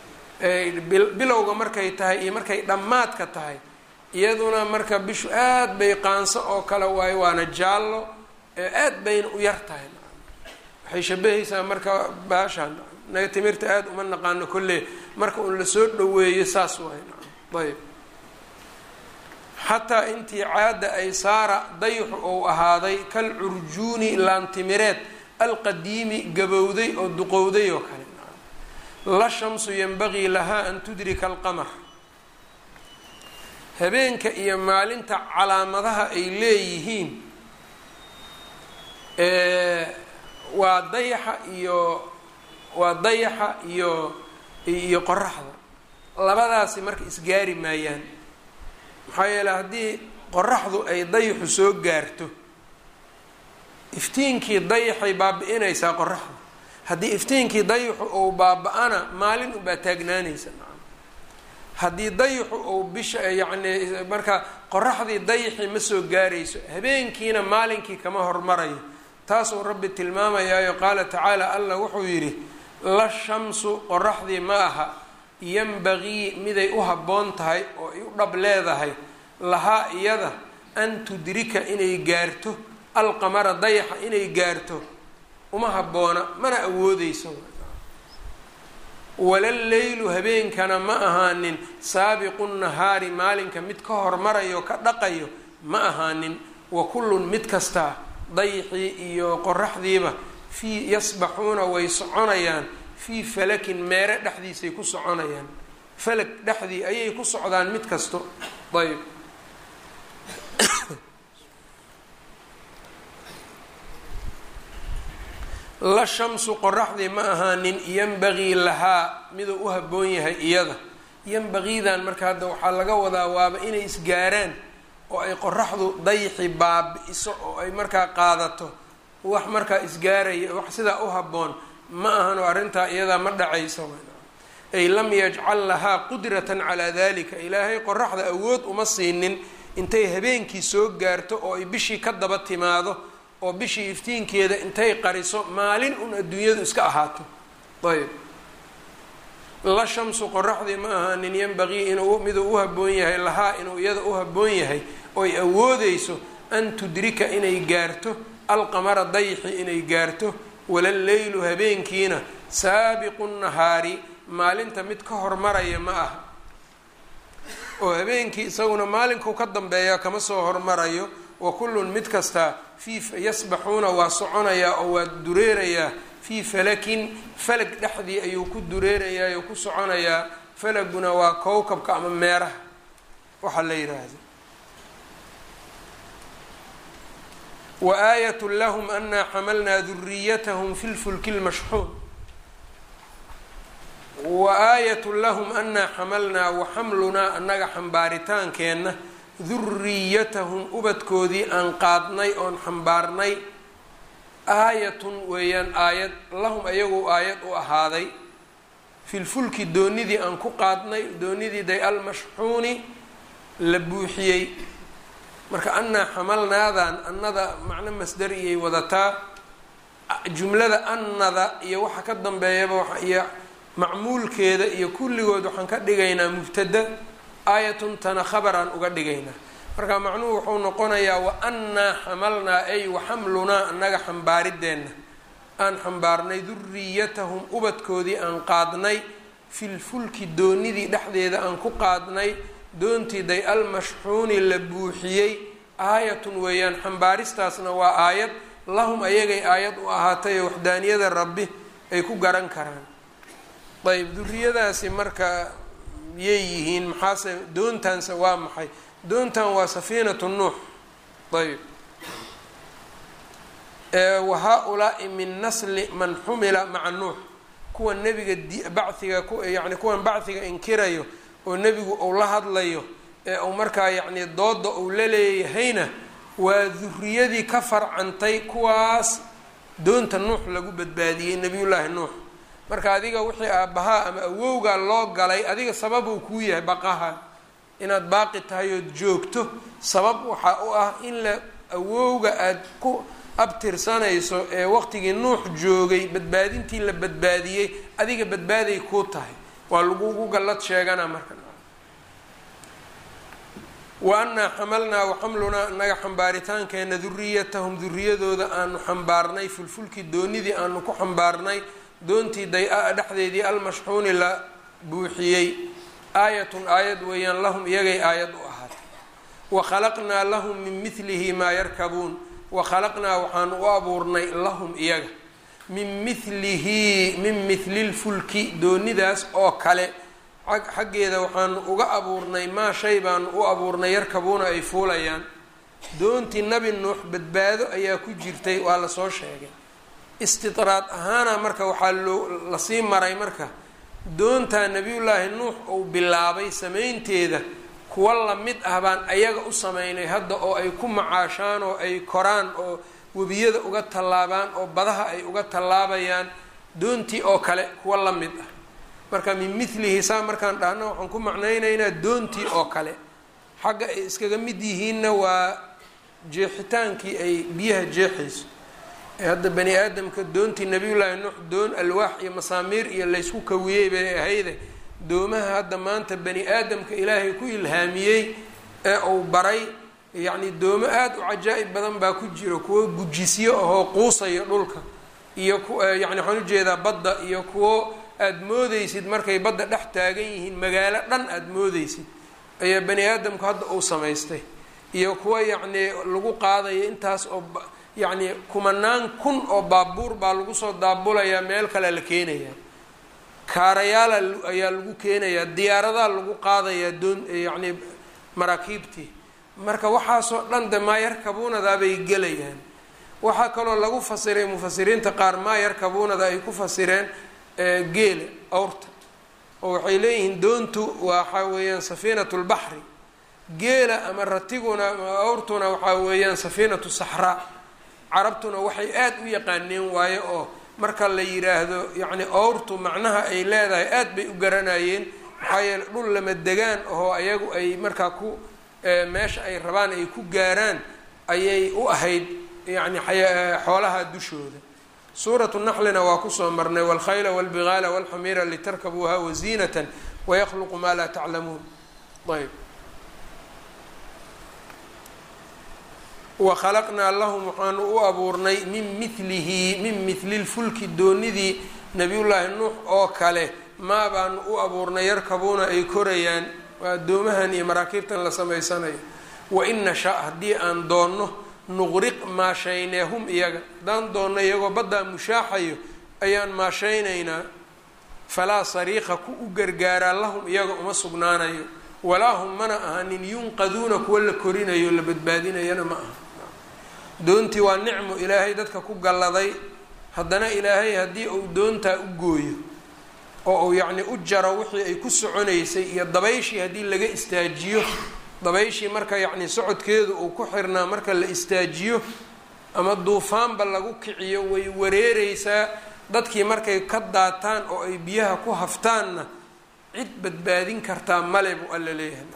bilowga markay tahay iyo markay dhammaadka tahay iyaduna marka bishu aad bay qaanso oo kale waayo waana jaallo aad bayna u yar tahay waxay shabahaysaa marka baashaan naga timirta aada uma naqaano kolle marka uun lasoo dhaweeyo saas waay ayb xataa intii caada ay saara dayxu ou ahaaday kal curjuuni laantimireed alqadiimi gabowday oo duqowday oo kale la shamsu yanbagii lahaa an tudrika alqamar habeenka iyo maalinta calaamadaha ay leeyihiin waa dayaxa iyo waa dayaxa iyo iyo qoraxda labadaasi marka isgaari maayaan maxaa yeele haddii qoraxdu ay dayaxu soo gaarto iftiinkii dayaxay baabi-inaysaa qoraxdu haddii iftiinkii dayaxu ou baaba-ana maalin unbaa taagnaanaysa haddii dayaxu ou bisha yacni marka qoraxdii dayaxii ma soo gaarayso habeenkiina maalinkii kama hormarayo taasuu rabbi tilmaamayaayo qaala tacaala allah wuxuu yidhi la shamsu qoraxdii ma aha yanbagii miday u habboon tahay oo ay u dhab leedahay lahaa iyada an tudrika inay gaarto alqamara dayaxa inay gaarto uma habboona mana awoodeyso walaleylu habeenkana ma ahaanin saabiqu nahaari maalinka mid ka hormarayo ka dhaqayo ma ahaanin wa kullun mid kastaa dayxii iyo qoraxdiiba fii yasbaxuuna way soconayaan fii falakin meere dhexdiisay ku soconayaan falag dhexdii ayay ku socdaan mid kasto ayb la shamsu qoraxdii ma ahaanin yanbagii lahaa miduu u habboon yahay iyada yanbagiidan marka hadda waxaa laga wadaa waaba inay isgaaraan oo ay qoraxdu dayxi baabi-iso oo ay markaa qaadato wax markaa isgaaraya wax sidaa u habboon ma ahano arrintaa iyadaa ma dhacayso ay lam yajcal lahaa qudratan calaa dalika ilaahay qoraxda awood uma siinin intay habeenkii soo gaarto oo ay bishii ka daba timaado oo bishii iftiinkeeda intay qariso maalin un adduunyadu iska ahaato ayb la shamsu qoraxdii ma ahaanin yanbagii inuu miduu u habboon yahay lahaa inuu iyada u habboon yahay oy awoodeyso an tudrika inay gaarto alqamara dayxi inay gaarto walaleylu habeenkiina saabiqu nahaari maalinta mid ka hormaraya ma aha oo habeenkii isaguna maalinkuu ka dambeeya kama soo hormarayo wa kullun mid kastaa fii yasbaxuuna waa soconayaa oo waa dureerayaa fii falakin falag dhexdii ayuu ku dureerayaa oo ku soconayaa falaguna waa kowkabka ama meeraha waxaa la yidhaahda wa aayat lahum anaa xamalnaa duriyatahum fi lfulki lmashxuun wa aayat lahum anaa xamalnaa wa xamlunaa annaga xambaaritaankeenna duriyatahum ubadkoodii aan qaadnay oon xambaarnay aayatun weeyaan aayad lahum ayagu aayad u ahaaday filfulki doonidii aan ku qaadnay doonidii day almashxuuni la buuxiyey marka annaa xamalnaadan annada macno masdariyay wadataa jumlada annada iyo waxa ka dambeeyaba iyo macmuulkeeda iyo kulligood waxaan ka dhigaynaa mubtada aayatun tana khabaraan uga dhigaynaa marka macnuhu wuxuu noqonayaa wa annaa xamalnaa ay wa xamlunaa annaga xambaarideenna aan xambaarnay duriyatahum ubadkoodii aan qaadnay filfulki doonidii dhexdeeda aan ku qaadnay doontii day almashxuuni la buuxiyey aayatun weeyaan xambaaristaasna waa aayad lahum ayagay aayad u ahaatay oo waxdaaniyada rabbi ay ku garan karaan ayb duriyadaasi marka yay yihiin maxaase doontaanse waa maxay doontan waa safiinatu nuux ayb wa haa-ulaai min nasli man xumila maca nuux kuwa nebiga bachiga yani kuwan bachiga inkirayo oo nebigu uu la hadlayo ee uu markaa yacni dooda uu la leeyahayna waa duriyadii ka farcantay kuwaas doonta nuux lagu badbaadiyey nebiyullaahi nuux marka adiga wixii aabbahaa ama awowgaa loo galay adiga sabab uu kuu yahay baqaha inaad baaqi tahay ood joogto sabab waxaa u ah in la awowga aada ku abtirsanayso ee waqtigii nuux joogay badbaadintii la badbaadiyey adiga badbaaday kuu tahay waa lagugu gallad sheegana marka wa annaa xamalnaa wa xamlunaa annaga xambaaritaankeena duriyatahum duriyadooda aanu xambaarnay fulfulkii doonidii aanu ku xambaarnay doontii day-a dhexdeedii almashxuuni la buuxiyey aayatun aayad weeyaan lahum iyagay aayad u ahaatay wa khalaqnaa lahum min milihi maa yarkabuun wa khalaqnaa waxaanu u abuurnay lahum iyaga min milihi min mithli lfulki doonidaas oo kale xaggeeda waxaanu uga abuurnay maa shay baanu u abuurnay yarkabuuna ay fuulayaan doontii nabi nuux badbaado ayaa ku jirtay waa lasoo sheegay istidraad ahaana marka waxaa loo lasii maray marka doontaa nebiyullaahi nuux uu bilaabay samaynteeda kuwa lamid ah baan ayaga u sameynay hadda oo ay ku macaashaan oo ay koraan oo webiyada uga tallaabaan oo badaha ay uga tallaabayaan doontii oo kale kuwa la mid ah marka min milihi saa markaan dhahno waxaan ku macnaynaynaa doontii oo kale xagga ay iskaga mid yihiinna waa jeexitaankii ay biyaha jeexayso ee hadda bani aadamka doontii nabiyullaahi nuux doon alwaax iyo masaamiir iyo laysku kawiyey bay ahayde doomaha hadda maanta bani aadamka ilaahay ku ilhaamiyey ee uu baray yacni doomo aada u cajaa'ib badan baa ku jiro kuwo gujisyo ahoo quusayo dhulka iyo ku yacni waxaan ujeedaa badda iyo kuwo aada moodeysid markay badda dhex taagan yihiin magaalo dhan aada moodeysid ayaa bani aadamku hadda uu samaystay iyo kuwa yacnii lagu qaadayo intaas oo yacni kumanaan kun oo baabuur baa lagu soo daabulayaa meel kale la keenayaa kaarayaala ayaa lagu keenayaa diyaaradaa lagu qaadayaa doon yacni maraakiibtii marka waxaasoo dhan de maa yarkabuunadaa bay gelayaan waxaa kaloo lagu fasiray mufasiriinta qaar maa yarkabuunada ay ku fasireen geela awrta oo waxay leeyihiin doontu waxa weeyaan safiinatu lbaxri geela ama ratiguna awrtuna waxaa weeyaan safiinatu saxraa carabtuna waxay aada u yaqaaneen waayo oo marka la yiraahdo yacni awrtu macnaha ay leedahay aada bay u garanayeen maxaa yeele dhul lama degaan oo ayagu ay markaa ku meesha ay rabaan ay ku gaaraan ayay u ahayd yacni xoolaha dushooda suuratu naxlina waa kusoo marnay walkhayla walbigaala walxamiira litarkabuuha waziinatan wayakluqu maa laa taclamuun ayb wakhalaqnaa lahum waxaanu u abuurnay min milihi min mili lfulki doonidii nabiyullaahi nuux oo kale maa baanu u abuurnay yarkabuuna ay korayaan waa addoomahan iyo maraakiibtan la samaysanayo wain nasha haddii aan doonno nuqriq maashaynee hum iyaga haddaan doonno iyagoo baddaa mushaaxayo ayaan maashaynaynaa falaa sariiqa ku u gargaaraa lahum iyaga uma sugnaanayo walaa hum mana ahanin yunqaduuna kuwa la korinayo la badbaadinayana ma aha doontii waa nicmo ilaahay dadka ku galladay haddana ilaahay haddii uu doontaa u gooyo oo uu yacni u jaro wixii ay ku soconaysay iyo dabayshii haddii laga istaajiyo dabayshii marka yacni socodkeedu uu ku xirnaa marka la istaajiyo ama duufaanba lagu kiciyo way wareereysaa dadkii markay ka daataan oo ay biyaha ku haftaanna cid badbaadin kartaa male buu alla leeyahay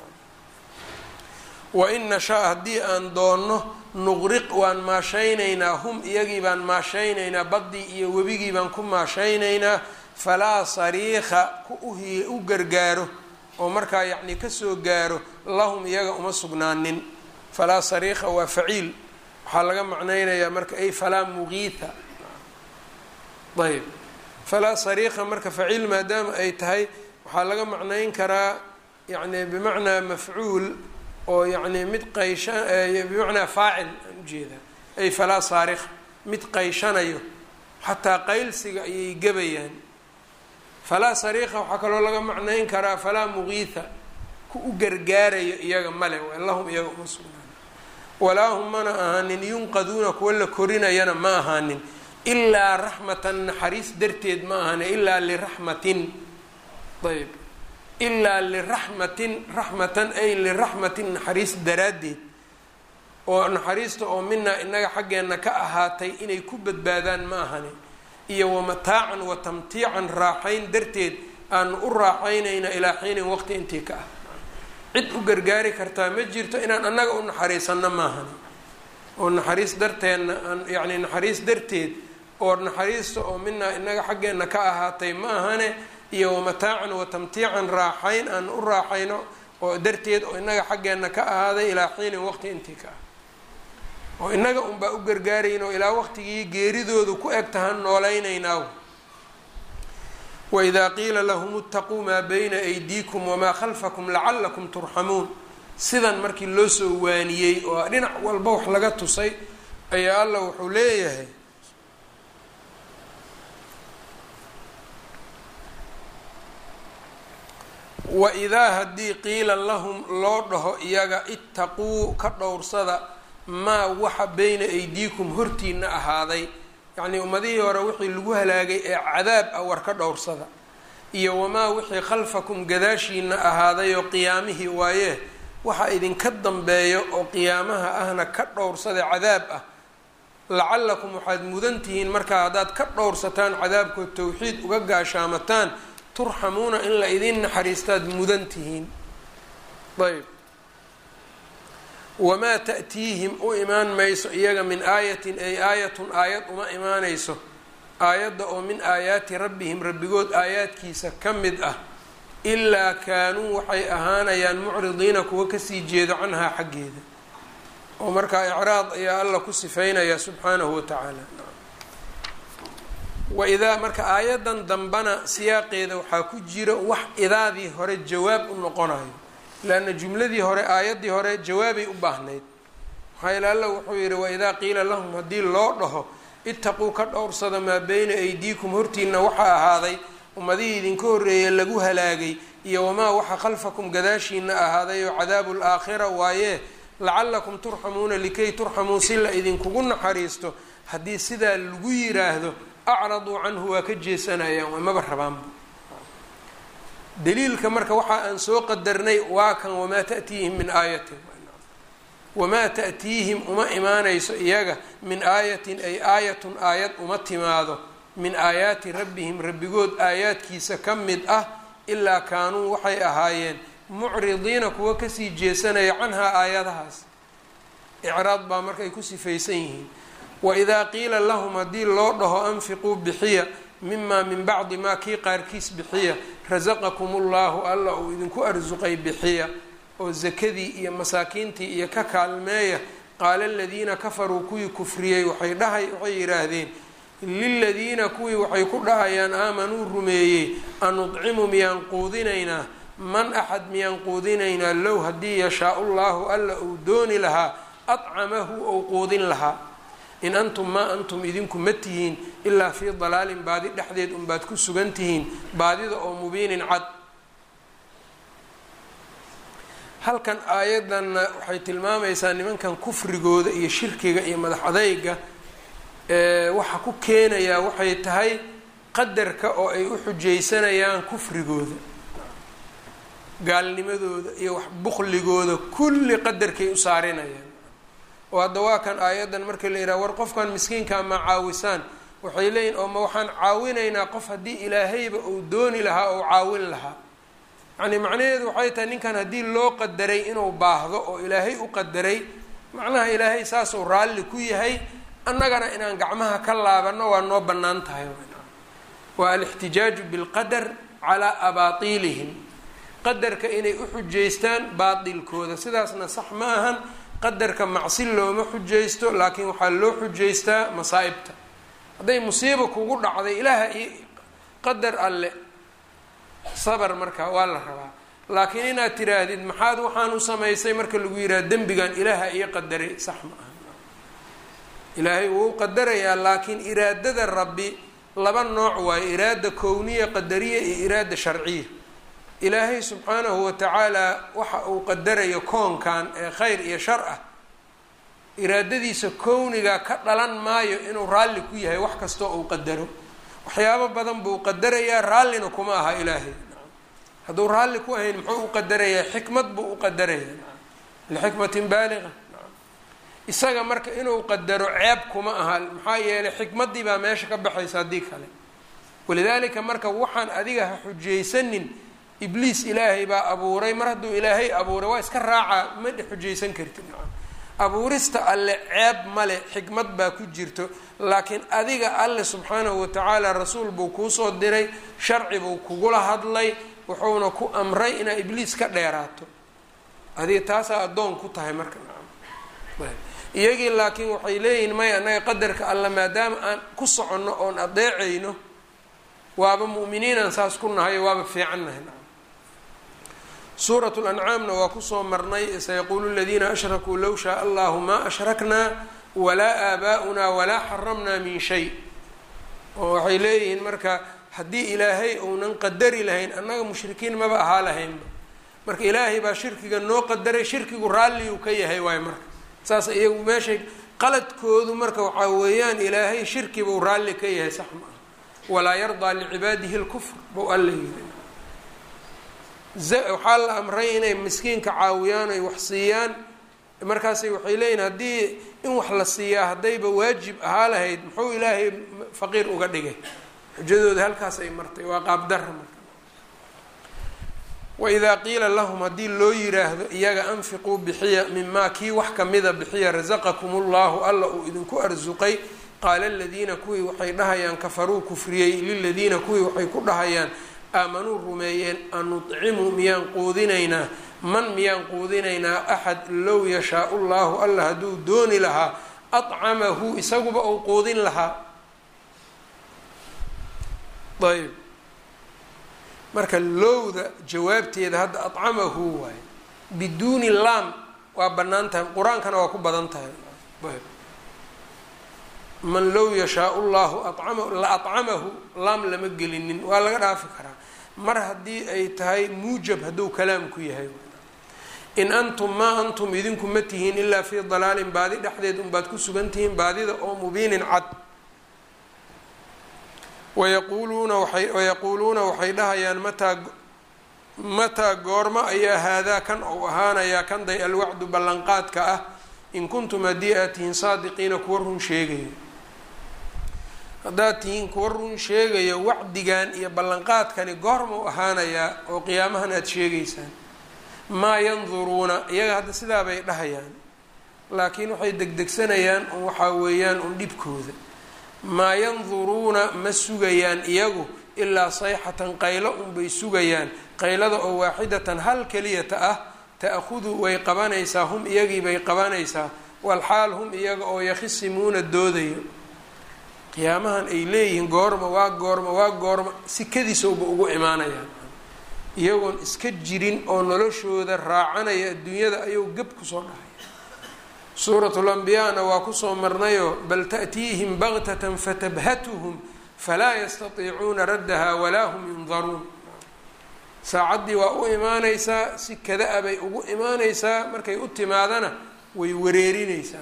wa in nashaa haddii aan doonno nuqriq waan maashaynaynaa hum iyagii baan maashaynaynaa baddii iyo webigii baan ku maashaynaynaa falaa sariikha ku uhi u gargaaro oo markaa yacni kasoo gaaro lahum iyaga uma sugnaanin falaa sariikha waa faciil waxaa laga macnaynayaa marka ay falaa muqiitha ayb falaa sariikha marka faciil maadaama ay tahay waxaa laga macnayn karaa yani bimacnaa mafcuul oo yacni mid qaysha bimacnaa faacil aan ujeedaa ay falaa saarikha mid qayshanayo xataa qaylsiga ayay gebayaan falaa sariikha waxaa kaloo laga macnayn karaa falaa muqiitha ku u gargaarayo iyaga male lahum iyaga uma sugnaan walaa hum mana ahaanin yunqaduuna kuwa la korinayana ma ahaanin ilaa raxmatan naxariis darteed ma ahaanin ilaa liraxmatin ayb ilaa liraxmatin raxmatan ay liraxmatin naxariis daraaddeed oo naxariista oo minaa inaga xaggeenna ka ahaatay inay ku badbaadaan ma ahani iyo wamataacan wa tamtiican raaxayn darteed aanu u raaxaynayna ilaa xiinin waqti intii ka ah cid u gargaari kartaa ma jirto inaan annaga u naxariisanno maahani oo naxariis darteenna aan yacni naxariis darteed oo naxariista oo minaa inaga xaggeenna ka ahaatay ma ahane iyo wamataacan wa tamtiican raaxayn aan u raaxayno oo darteed oo inaga xaggeenna ka ahaaday ilaa xiinin waqti intii ka ah oo inaga unbaa u gargaarayn oo ilaa waqtigii geeridoodu ku eg tahaan noolaynaynaaw waidaa qiila lahum itaquu maa bayna aydiikum wamaa khalfakum lacalakum turxamuun sidan markii loo soo waaniyey oo dhinac walba wax laga tusay ayaa allah wuxuu leeyahay waidaa haddii qiila lahum loo dhaho iyaga itaquu ka dhowrsada maa waxa bayna aydiikum hortiina ahaaday yacnii ummadihii hore wixii lagu halaagay ee cadaab ah war ka dhowrsada iyo wamaa wixii khalfakum gadaashiina ahaaday oo qiyaamihii waaye waxa idinka dambeeyo oo qiyaamaha ahna ka dhowrsada cadaab ah lacalakum waxaad mudan tihiin markaa haddaad ka dhowrsataan cadaabkood towxiid uga gaashaamataan turxamuuna in la idin naxariistaad mudan tihiin ayb wamaa ta'tiihim u imaan mayso iyaga min aayatin ay aayatun aayad uma imaanayso aayadda oo min aayaati rabbihim rabbigood aayaadkiisa ka mid ah ilaa kaanuu waxay ahaanayaan mucridiina kuwa kasii jeedo canhaa xaggeeda oo markaa icraad ayaa alla ku sifeynaya subxaanahu wa tacaala waidaa marka aayadan dambana siyaaqeeda waxaa ku jira wax idaadii hore jawaab u noqonayo leanna jumladii hore aayaddii hore jawaabay u baahnayd maxaa yeele alla wuxuu yidhi waidaa qiila lahum haddii loo dhaho itaquu ka dhowrsada maa beyna aydiikum hortiina waxaa ahaaday ummadihii idinka horreeye lagu halaagay iyo wamaa waxa khalfakum gadaashiina ahaaday oo cadaabu laakhira waayee lacalakum turxamuuna likay turxamuu si la idinkugu naxariisto haddii sidaa lagu yiraahdo acraduu canhu waa ka jeesanayaan waa maba rabaanba daliilka marka waxa aan soo qadarnay waa kan wamaa ta'tiihim min aayatin wamaa ta'tiihim uma imaanayso iyaga min aayatin ay aayatun aayad uma timaado min aayaati rabbihim rabbigood aayaadkiisa ka mid ah ilaa kaanuu waxay ahaayeen mucridiina kuwa kasii jeesanaya canhaa aayadahaas icraad baa markaay ku sifaysan yihiin waidaa qiila lahum haddii loo dhaho anfiquu bixiya mimaa min bacdi maa kii qaarkiis bixiya rasaqakum ullahu alla uu idinku arsuqay bixiya oo sakadii iyo masaakiintii iyo ka kaalmeeya qaala aladiina kafaruu kuwii kufriyey waxay dhahay waxay yidhaahdeen liladiina kuwii waxay ku dhahayaan aamanuu rumeeyey anudcimu miyaan quudinaynaa man axad miyaan quudinaynaa low haddii yashaa-u llaahu alla uu dooni lahaa adcamahu ou quudin lahaa in antum maa antum idinku ma tihiin ilaa fii dalaalin baadi dhexdeed unbaad ku sugan tihiin baadida oo mubiinin cad halkan aayaddanna waxay tilmaamaysaa nimankan kufrigooda iyo shirkiga iyo madax adayga waxa ku keenayaa waxay tahay qadarka oo ay u xujaysanayaan kufrigooda gaalnimadooda iyo wax bukligooda kulli qadarkay u saarinayaan oo hadda waa kan aayaddan marka la yidhaha war qofkan miskiinkaa ma caawisaan waxay leeyihin oo ma waxaan caawinaynaa qof haddii ilaahayba uu dooni lahaa ou caawin lahaa yacni macnaheedu waxay tahay ninkan haddii loo qadaray inuu baahdo oo ilaahay u qadaray macnaha ilaahay saasuu raalli ku yahay annagana inaan gacmaha ka laabanno waa noo bannaan tahay waa alixtijaaju bilqadar calaa abaatiilihim qadarka inay u xujaystaan baatilkooda sidaasna sax ma ahan qadarka macsi looma xujaysto laakiin waxaa loo xujaystaa masaa'ibta hadday musiiba kugu dhacday ilaaha i qadar alle sabar marka waa la rabaa laakiin inaad tiraahdid maxaad waxaan u samaysay marka lagu yidhaha dembigan ilaaha iyo qadaray sax ma aha ilaahay wuu qadarayaa laakiin iraadada rabbi laba nooc waayo iraada kowniya qadariya iyo iraada sharciya ilaahay subxaanahu watacaala waxa uu qadarayo koonkan ee khayr iyo shar ah iraadadiisa kowniga ka dhalan maayo inuu raalli ku yahay wax kastoo uu qadaro waxyaabo badan buu qadarayaa raallina kuma aha ilaahay hadduu raalli ku ahayn muxuu u qadarayaa xikmad buu u qadarayaa lixikmatin baaliga isaga marka inuu qadaro ceeb kuma aha maxaa yeelay xikmaddii baa meesha ka baxaysa haddii kale walidaalika marka waxaan adiga ha xujaysanin ibliis ilaahay baa abuuray mar hadduu ilaahay abuuray waa iska raacaa ma xujaysan kartid abuurista alle ceeb male xikmad baa ku jirto laakiin adiga alle subxaanahu watacaala rasuul buu kuusoo diray sharci buu kugula hadlay wuxuuna ku amray inaa ibliis ka dheeraato adiga taasaa addoon ku tahay marka iyagii laakiin waxay leeyihin maya annaga qadarka alle maadaama aan ku soconno oon adeecayno waaba mu'miniinaan saas ku nahay waaba fiican nahay suurat lancaamna waa kusoo marnay sayaquulu ladiina ashrakuu low shaaa allahu maa ashraknaa walaa aabaa'unaa walaa xaramnaa min shay oo waxay leeyihiin marka haddii ilaahay uunan qadari lahayn annaga mushrikiin maba ahaa lahaynba marka ilaahay baa shirkiga noo qadaray shirkigu raalli uu ka yahay waayo marka saas iyagu meeshay qaladkoodu marka waxaa weeyaan ilaahay shirki buu raalli ka yahay sax ma ah walaa yardaa licibaadihi lkufr buu alla yiri waxaa la amray inay miskiinka caawiyaan ay wax siiyaan markaasay waxay leeyihin haddii in wax la siiyaa haddayba waajib ahaa lahayd muxuu ilaahay faqiir uga dhigay xujadooda halkaas ay martay waa qaabdara marka waidaa qiila lahum haddii loo yiraahdo iyaga anfiquu bixiya mimaa kii wax kamida bixiya rasaqakum ullahu alla uu idinku arsuqay qaala aladiina kuwii waxay dhahayaan kafaruu kufriyey liladiina kuwii waxay ku dhahayaan aamanuu rumeeyeen anucimu miyaan quudinaynaa man miyaan quudinaynaa axad low yashaau llahu alla hadduu dooni lahaa acamahu isaguba uu quudin lahaa ayb marka lowda jawaabteeda hadda acamahu waaye biduuni laam waa bannaan tahay qur-aankana waa ku badan tahay ayb man low yashaau llahu acama la acamahu laam lama gelinin waa laga dhaafi karaa mar haddii ay tahay muujab hadduu kalaamku yahay in antum maa antum idinku ma tihiin ilaa fii dalaalin baadi dhexdeed unbaad ku sugan tihiin baadida oo mubiinin cad wayaquuluuna waay wayaquuluuna waxay dhahayaan mataa mataa goormo ayaa haadaa kan ou ahaanayaa kanday alwacdu ballanqaadka ah in kuntum haddii aad tihiin saadiqiina kuwa run sheegaya haddaad tihiin kuwa run sheegaya wacdigan iyo ballanqaadkani goormau ahaanayaa oo qiyaamahan aada sheegaysaan maa yanduruuna iyaga hadda sidaa bay dhahayaan laakiin waxay degdegsanayaan un waxaa weeyaan un dhibkooda maa yanduruuna ma sugayaan iyagu ilaa sayxatan qaylo unbay sugayaan qaylada oo waaxidatan hal keliyata ah ta'khudu way qabanaysaa hum iyagii bay qabanaysaa walxaal hum iyaga oo yakhisimuuna doodayo qiyaamahan ay leeyihiin goorma waa goorma waa goorma si kadiisowba ugu imaanayaan iyagoon iska jirin oo noloshooda raacanaya adduunyada ayuu gab kusoo dhahay suuratul anbiyaana waa kusoo marnayoo bal ta'tiihim baktatan fatabhatuhum falaa yastatiicuuna raddaha walaa hum yundaruun saacaddii waa u imaanaysaa si kada-a bay ugu imaanaysaa markay u timaadana way wareerinaysaa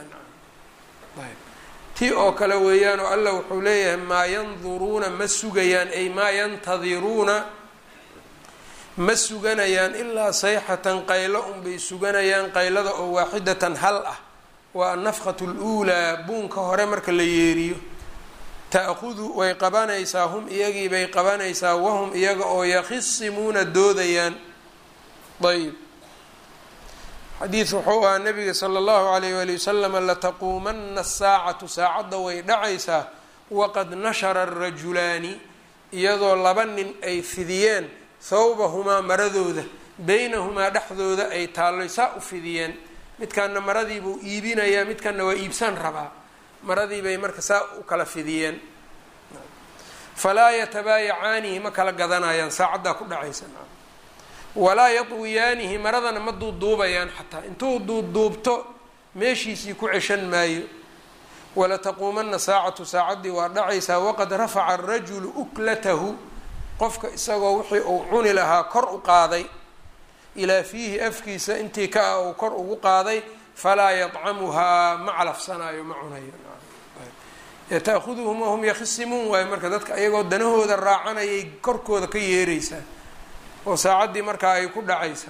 ti oo kale weeyaan oo allah wuxuu leeyahay maa yanduruuna ma sugayaan ay maa yantadiruuna ma suganayaan ilaa sayxatan qaylo unbay suganayaan qaylada oo waaxidatan hal ah waa annafqatu luulaa buunka hore marka la yeeriyo ta'khudu way qabanaysaa hum iyagii bay qabanaysaa wahum iyaga oo yakhisimuuna doodayaan ayb xadiid wuxuu ahaa nabiga sala allahu alayh wali wasalama lataquumana asaacatu saacadda way dhacaysaa waqad nashara arajulaani iyadoo laba nin ay fidiyeen thawbahumaa maradooda beynahumaa dhexdooda ay taalloy saa u fidiyeen midkaana maradiibuu iibinayaa midkanna waa iibsan rabaa maradii bay marka saa u kala fidiyeen falaa yatabaayacaanihi ma kala gadanayaan saacaddaa ku dhacaysa walaa yadwiyaanihi maradana ma duuduubayaan xataa intuu duuduubto meeshiisii ku ceshan maayo walataquumana saacatu saacaddii waa dhacaysaa waqad rafaca arajulu uklatahu qofka isagoo wixii uu cuni lahaa kor u qaaday ilaa fiihi afkiisa intii ka ah uu kor ugu qaaday falaa yadcamuhaa ma calafsanaayo ma cunayo ta'huduhum wahum yakhisimuun waayo marka dadka ayagoo danahooda raacanayay korkooda ka yeeraysaa oo saacaddii markaa ay ku dhacaysaa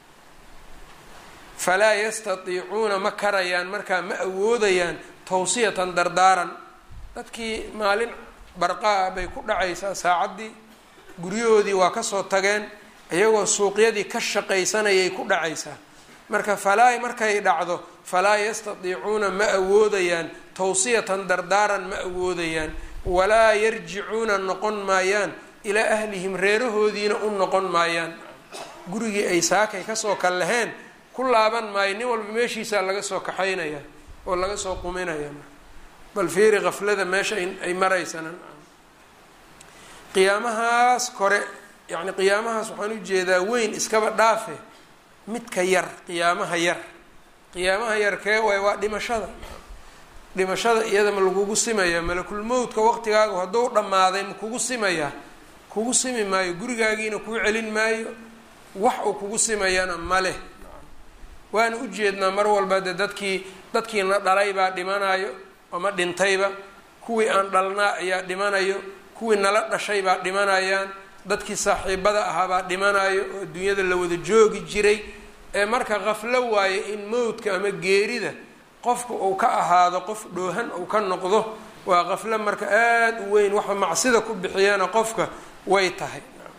falaa yastatiicuuna ma karayaan markaa ma awoodayaan tawsiyatan dardaaran dadkii maalin barqaa bay ku dhacaysaa saacaddii guryahoodii waa kasoo tageen iyagoo suuqyadii ka shaqaysanayay ku dhacaysaa marka falaa markay dhacdo falaa yastatiicuuna ma awoodayaan tawsiyatan dardaaran ma awoodayaan walaa yarjicuuna noqon maayaan ilaa ahlihim reerahoodiina u noqon maayaan gurigii ay saakay kasoo kal laheen ku laaban maayo nin walba meeshiisaa laga soo kaxaynaya oo laga soo quminaya bal fiiri kaflada meesha ay maraysana qiyaamahaas kore yacni qiyaamahaas waxaan ujeedaa weyn iskaba dhaafe midka yar qiyaamaha yar qiyaamaha yar kee waay waa dhimashada dhimashada iyada ma lagugu simayaa malakulmowdka waqtigaagu hadduu dhammaaday ma kugu simayaa kugu simi maayo gurigaagiina kuu celin maayo wax uu kugu simayana ma leh waana ujeednaa mar walba dee dadkii dadkiina dhalay baa dhimanayo ama dhintayba kuwii aan dhalnaa ayaa dhimanayo kuwii nala dhashay baa dhimanayaan dadkii saaxiibada ahaa baa dhimanayo oo adduunyada la wada joogi jiray ee marka qaflo waaye in mowdka ama geerida qofka uu ka ahaado qof dhoohan uu ka noqdo waa qaflo marka aada u weyn waxa macsida ku bixiyana qofka way tahay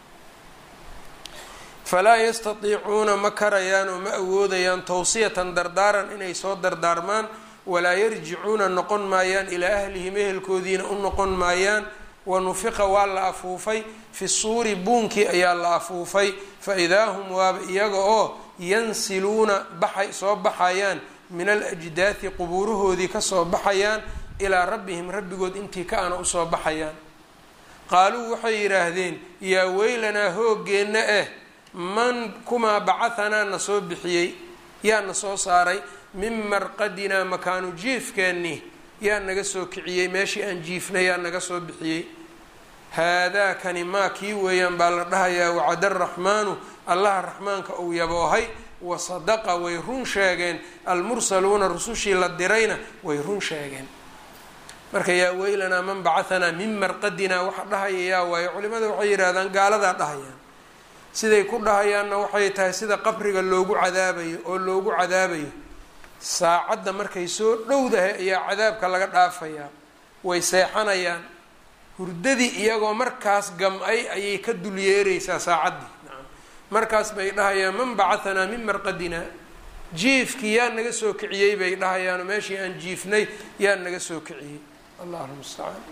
falaa yastatiicuuna ma karayaan oo ma awoodayaan tawsiyatan dardaaran inay soo dardaarmaan walaa yarjicuuna noqon maayaan ilaa ahlihim ehelkoodiina u noqon maayaan wanufiqa waa la afuufay fi suuri buunkii ayaa la afuufay fa idaa hum waaba iyaga oo yansiluuna baxay soo baxayaan min alajdaati qubuurahoodii kasoo baxayaan ilaa rabbihim rabbigood intii ka ana usoo baxayaan qaaluu waxay yidhaahdeen yaa weylanaa hooggeenna eh man kumaa bacahanaa na soo bixiyey yaa na soo saaray min marqadinaa makaanu jiifkeennii yaa naga soo kiciyey meeshii aan jiifnay yaa naga soo bixiyey haadaakani maa kii weeyaan baa la dhahayaa wacada araxmaanu allaha raxmaanka uu yaboohay wasadaqa way run sheegeen almursaluuna rusushii la dirayna way run sheegeen marka yaa weylanaa man bacahanaa min marqadinaa waxa dhahaya yaa waayo culimada waxay yidhahdaan gaaladaa dhahayaan siday ku dhahayaanna waxay tahay sida qabriga loogu cadaabayo oo loogu cadaabayo saacadda markay soo dhowdahay ayaa cadaabka laga dhaafayaa way seexanayaan hurdadii iyagoo markaas gam-ay ayay ka dul yeereysaa saacaddii nacam markaas bay dhahayaan man bacahanaa min marqadinaa jiifkii yaa naga soo kiciyey bay dhahayaanoo meeshii aan jiifnay yaa naga soo kiciyey allahu lmustacaan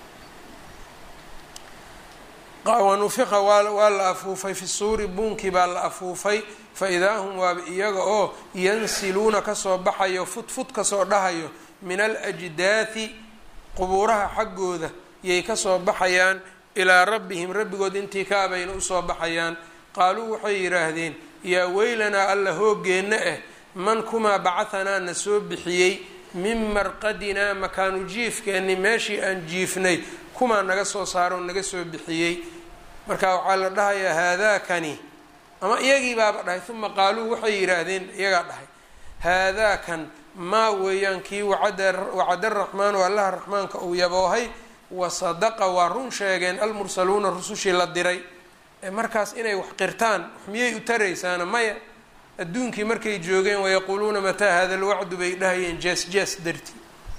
wanufiqa waa la afuufay fi suuri buunkii baa la afuufay fa idaa hum waaba iyaga oo yansiluuna kasoo baxayo fudfud kasoo dhahayo min alajdaati qubuuraha xaggooda yay kasoo baxayaan ilaa rabbihim rabbigood intii ka abayna usoo baxayaan qaaluu waxay yidhaahdeen yaa weylanaa alla hoogeenna ah man kumaa bacahanaa na soo bixiyey min marqadinaa makaanu jiifkeenni meeshii aan jiifnay kumaa naga soo saaroo naga soo bixiyey marka waxaa la dhahayaa haadaakani ama iyagii baaba dhahay uma qaaluu waxay yidhaahdeen iyagaa dhahay haadaakan maa weeyaan kii wacada raxmaanu allaha raxmaanka uu yaboohay wasadaqa waa run sheegeen almursaluuna rusushii la diray ee markaas inay wax qirtaan wax miyay u taraysaana maya adduunkii markay joogeen wayaquuluuna mataa hada lwacdu bay dhahayeen jees jees darti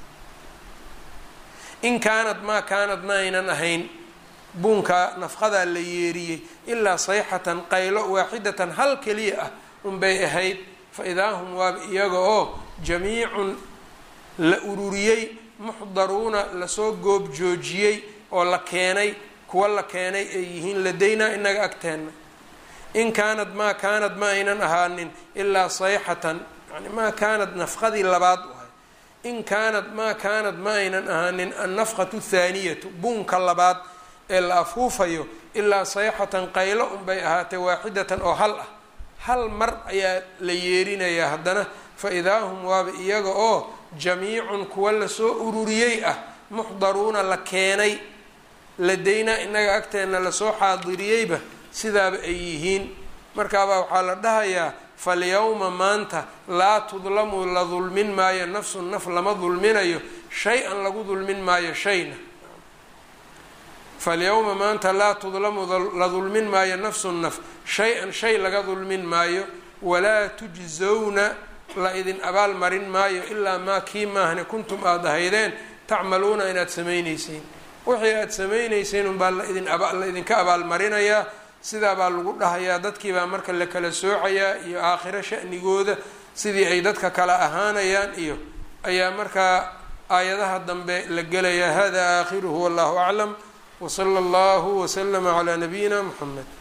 in kaanad maa kaanad ma aynan ahayn buunkaa nafqadaa la yeeriyey ilaa sayxatan qaylo waaxidatan hal keliya ah unbay ahayd fa idaa hum waaba iyaga oo jamiicun la ururiyey muxdaruuna lasoo goob joojiyey oo la keenay kuwa la keenay ay yihiin ladaynaa inaga agteenna in kaanad maa kaanad ma aynan ahaanin ilaa sayxatan yani maa kaanad nafqadii labaad u ahay in kaanad maa kaanad ma aynan ahaanin annafqatu thaaniyatu buunka labaad ee la afuufayo ilaa sayxatan qaylo unbay ahaatay waaxidatan oo hal ah hal mar ayaa la yeerinayaa haddana fa idaa hum waaba iyaga oo jamiicun kuwa lasoo ururiyey ah muxdaruuna la keenay ladaynaa inaga agteenna lasoo xaadiriyeyba sidaaba ay yihiin markaabaa waxaa la dhahayaa falyawma maanta laa tudlamu la dulmin maayo nafsun naf lama dulminayo shay-an lagu dulmin maayo shayna falyawma maanta laa tudlamu la dulmin maayo nafsun naf shay-an shay laga dulmin maayo walaa tujzawna la idin abaal marin maayo ilaa maa kii maahne kuntum aada ahaydeen tacmaluuna inaad samayneyseen wixii aada samayneyseen unbaa laidin la idinka abaalmarinayaa sidaa baa lagu dhahayaa dadkiibaa marka la kala soocayaa iyo aakhiro shanigooda sidii ay dadka kala ahaanayaan iyo ayaa markaa aayadaha dambe la gelayaa hada aakhiruhu wallahu aclam wsala allahu waslama calaa nabiyina muxamed